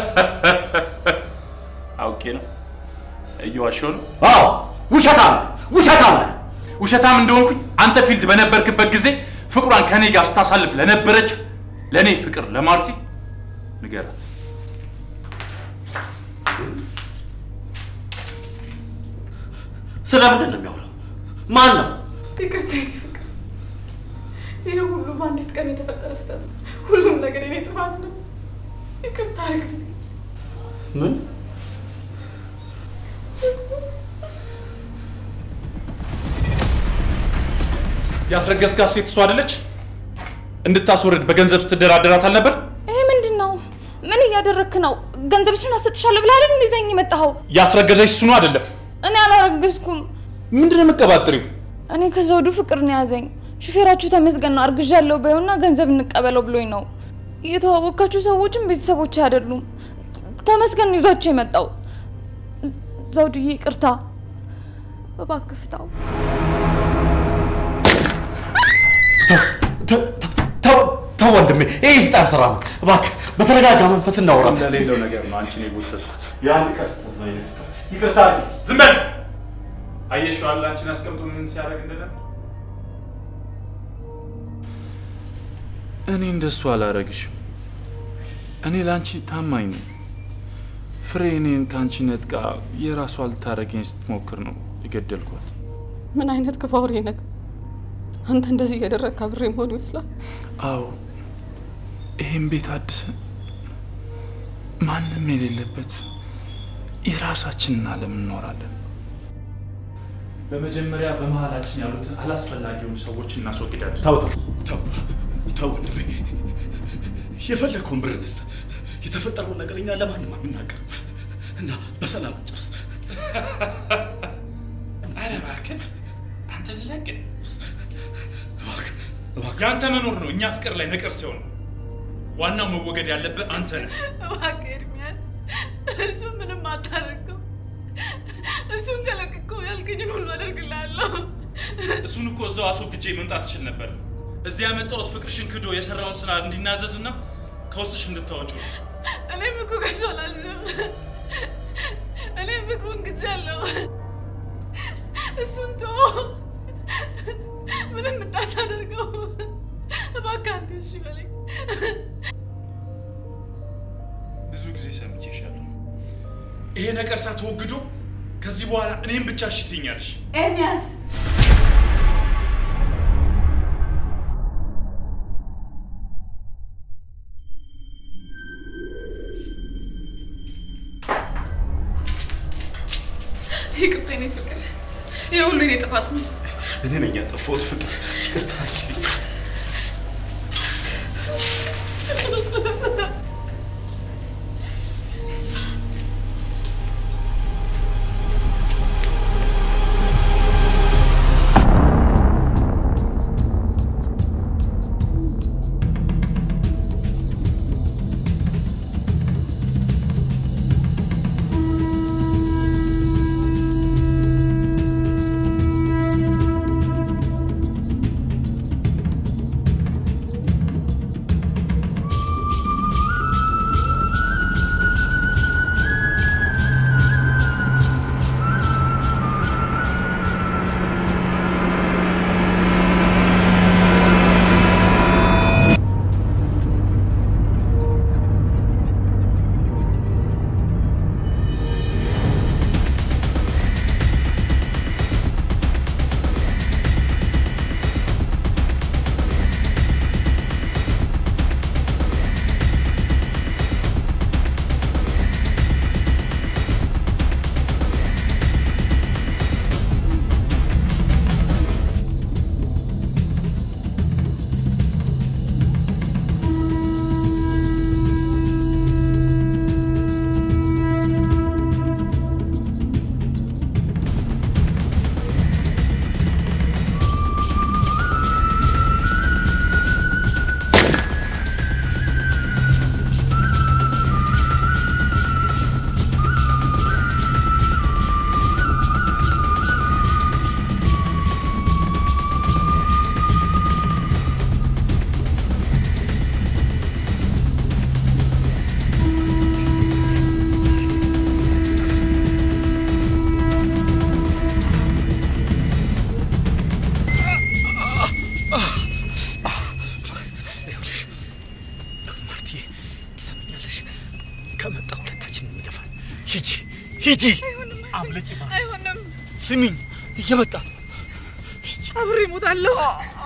አውቄ ነው እየዋሸሁ ነው። አዎ ውሸታም ነህ፣ ውሸታም ነህ። ውሸታም እንደሆንኩኝ አንተ ፊልድ በነበርክበት ጊዜ ፍቅሯን ከኔ ጋር ስታሳልፍ ለነበረችው ለእኔ ፍቅር ለማርቲ ንገራት። ስለምንድን ነው የሚያወራው? ማን ነው? ይቅርታ የኔ ፍቅር፣ ይህ ሁሉ በአንዲት ቀን የተፈጠረ ስህተት ነው። ሁሉም ነገር የኔ ጥፋት ነው። ይቅርታ አድርግልኝ። ምን? ያስረገዝካት ሴት እሷ አይደለች? እንድታስወርድ በገንዘብ ስትደራደራት አልነበር? ይሄ ምንድን ነው? ምን እያደረግክ ነው? ገንዘብሽን አሰጥሻለሁ ብለህ አይደል እንደ ይዘኝ የመጣኸው? ያስረገዘች እሱ ነው አይደለም? እኔ አላረገዝኩም። ምንድን ነው የምትቀባጥሪው? እኔ ከዘውዱ ፍቅር ነው ያዘኝ። ሹፌራችሁ ተመስገን ነው አርግዣለሁ በይውና ገንዘብ እንቀበለው ብሎኝ ነው። የተዋወቃችሁ ሰዎችም ቤተሰቦች አይደሉም። ተመስገን ነው ይዟቸው የመጣው። ዘውዱዬ ይቅርታ፣ እባክህ ፍታው። ተው ወንድሜ፣ ይህ ስጣን ስራ ነው። እባክህ በተረጋጋ መንፈስ እናውራ። ለሌለው ነገር ነው አንቺን የጎተትኩት። የአንድ ቀን ስህተት ነው የኔ ፍቅር። ይቅርታ ዝም በል። አየሽው አይደል አንቺን አስቀምጦ ምን ሲያደርግ እንደነበር። እኔ እንደሱ አላረግሽም። እኔ ለአንቺ ታማኝ ነኝ። ፍሬ እኔን ከአንቺ ነጥቃ የራሷ ልታረገኝ ስትሞክር ነው የገደልኳት። ምን አይነት ክፉ አውሬ ነህ? አንተ እንደዚህ እያደረግክ አብሬ መሆን ይመስላል። አዎ ይህም ቤት አድሰን ማንም የሌለበት የራሳችንን ዓለም እንኖራለን። በመጀመሪያ በመሀላችን ያሉትን አላስፈላጊ የሆኑ ሰዎች እናስወግዳለን። ተው ተው ተው ተው ወንድሜ፣ የፈለግከውን ብር እንስጥ። የተፈጠረውን ነገር እኛ ለማንም አንናገርም እና በሰላም እንጨርስ። ኧረ እባክህ አንተ ልለቅ። የአንተ መኖር ነው እኛ ፍቅር ላይ ነቀር ሲሆን ዋናው መወገድ ያለብህ አንተ ነህ። እባክህ ኤርሚያስ፣ እሱ ምንም አታደርገው። እሱን ከለቅቀው ያልከኝን ሁሉ አደርግልሃለሁ። እሱን እኮ እዛው አስወግጄ መምጣት እችል ነበር። እዚህ ያመጣሁት ፍቅርሽን ክዶ የሰራውን ስራ እንዲናዘዝና ከውስጥሽ እንድታወጪው ነው። እኔም እኮ ከሱ አላዝም። እኔም ፍቅሩን ግጃለሁ። እሱን ተወው፣ ምንም እንዳታደርገው እባክህ። አንተ እሺ በለኝ። ብዙ ጊዜ ሰምቼሻለሁ። ይሄ ነቀርሳ ተወግዶ ከዚህ በኋላ እኔም ብቻ እሺ ትይኛለሽ። ኤርሚያስ ይቅርታ የኔ ፍቅር፣ ይህ ሁሉ የኔ ጥፋት ነው። እኔ ነኝ ያጠፋሁት ፍቅር፣ ይቅርታ አድርጊልኝ። ሂጂ። አምልጪ። አይሆንም። ስሚኝ፣ እየመጣ አብሬ እሞታለሁ።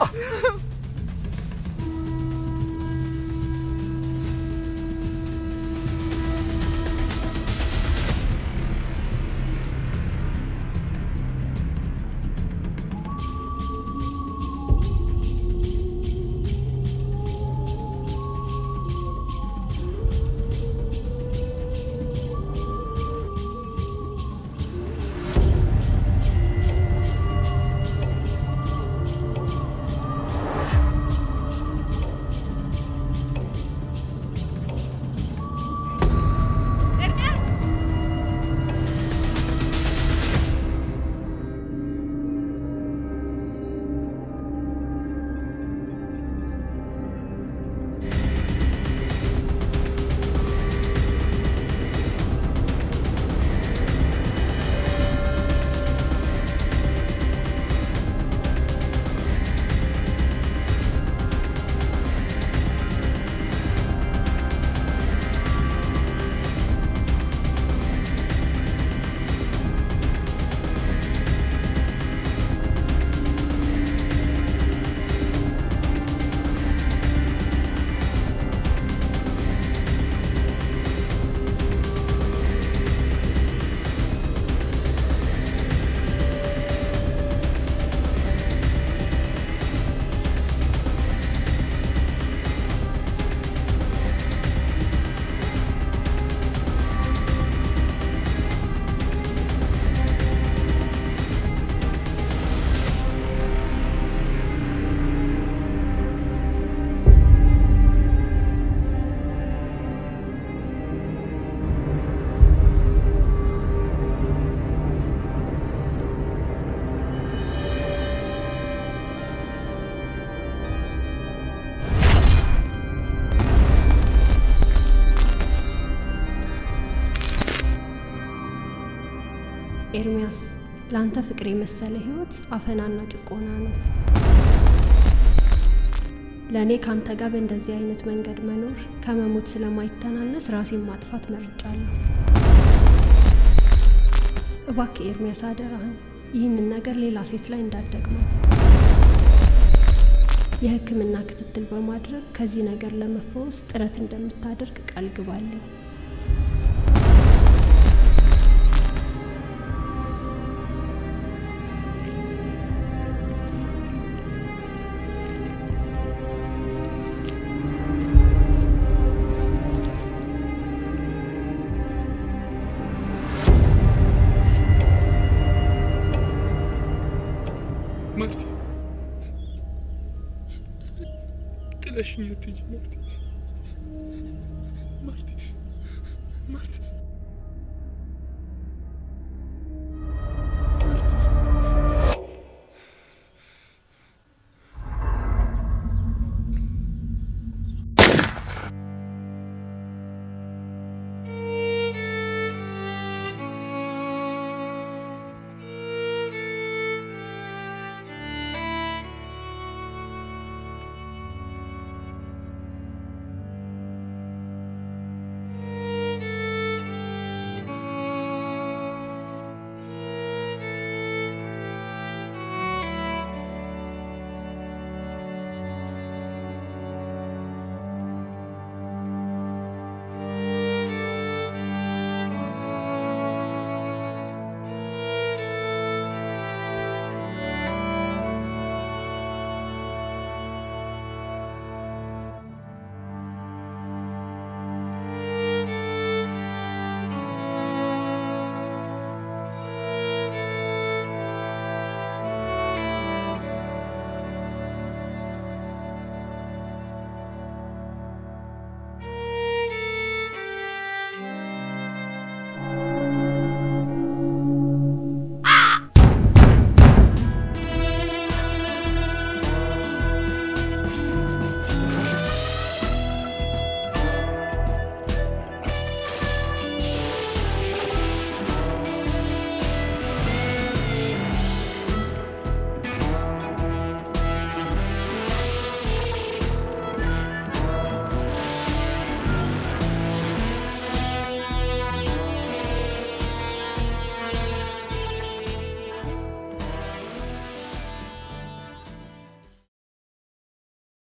ኤርሚያስ ለአንተ ፍቅር የመሰለ ህይወት አፈናና ጭቆና ነው። ለእኔ ከአንተ ጋር በእንደዚህ አይነት መንገድ መኖር ከመሞት ስለማይተናነስ ራሴን ማጥፋት መርጫለሁ። እባክህ ኤርሚያስ አደራህን ይህንን ነገር ሌላ ሴት ላይ እንዳትደግመው። የሕክምና ክትትል በማድረግ ከዚህ ነገር ለመፈወስ ጥረት እንደምታደርግ ቃል ግባልኝ። ማርቲ ጥለሽኝ አትሄጂ ማርቲ ማርቲ ማርቲ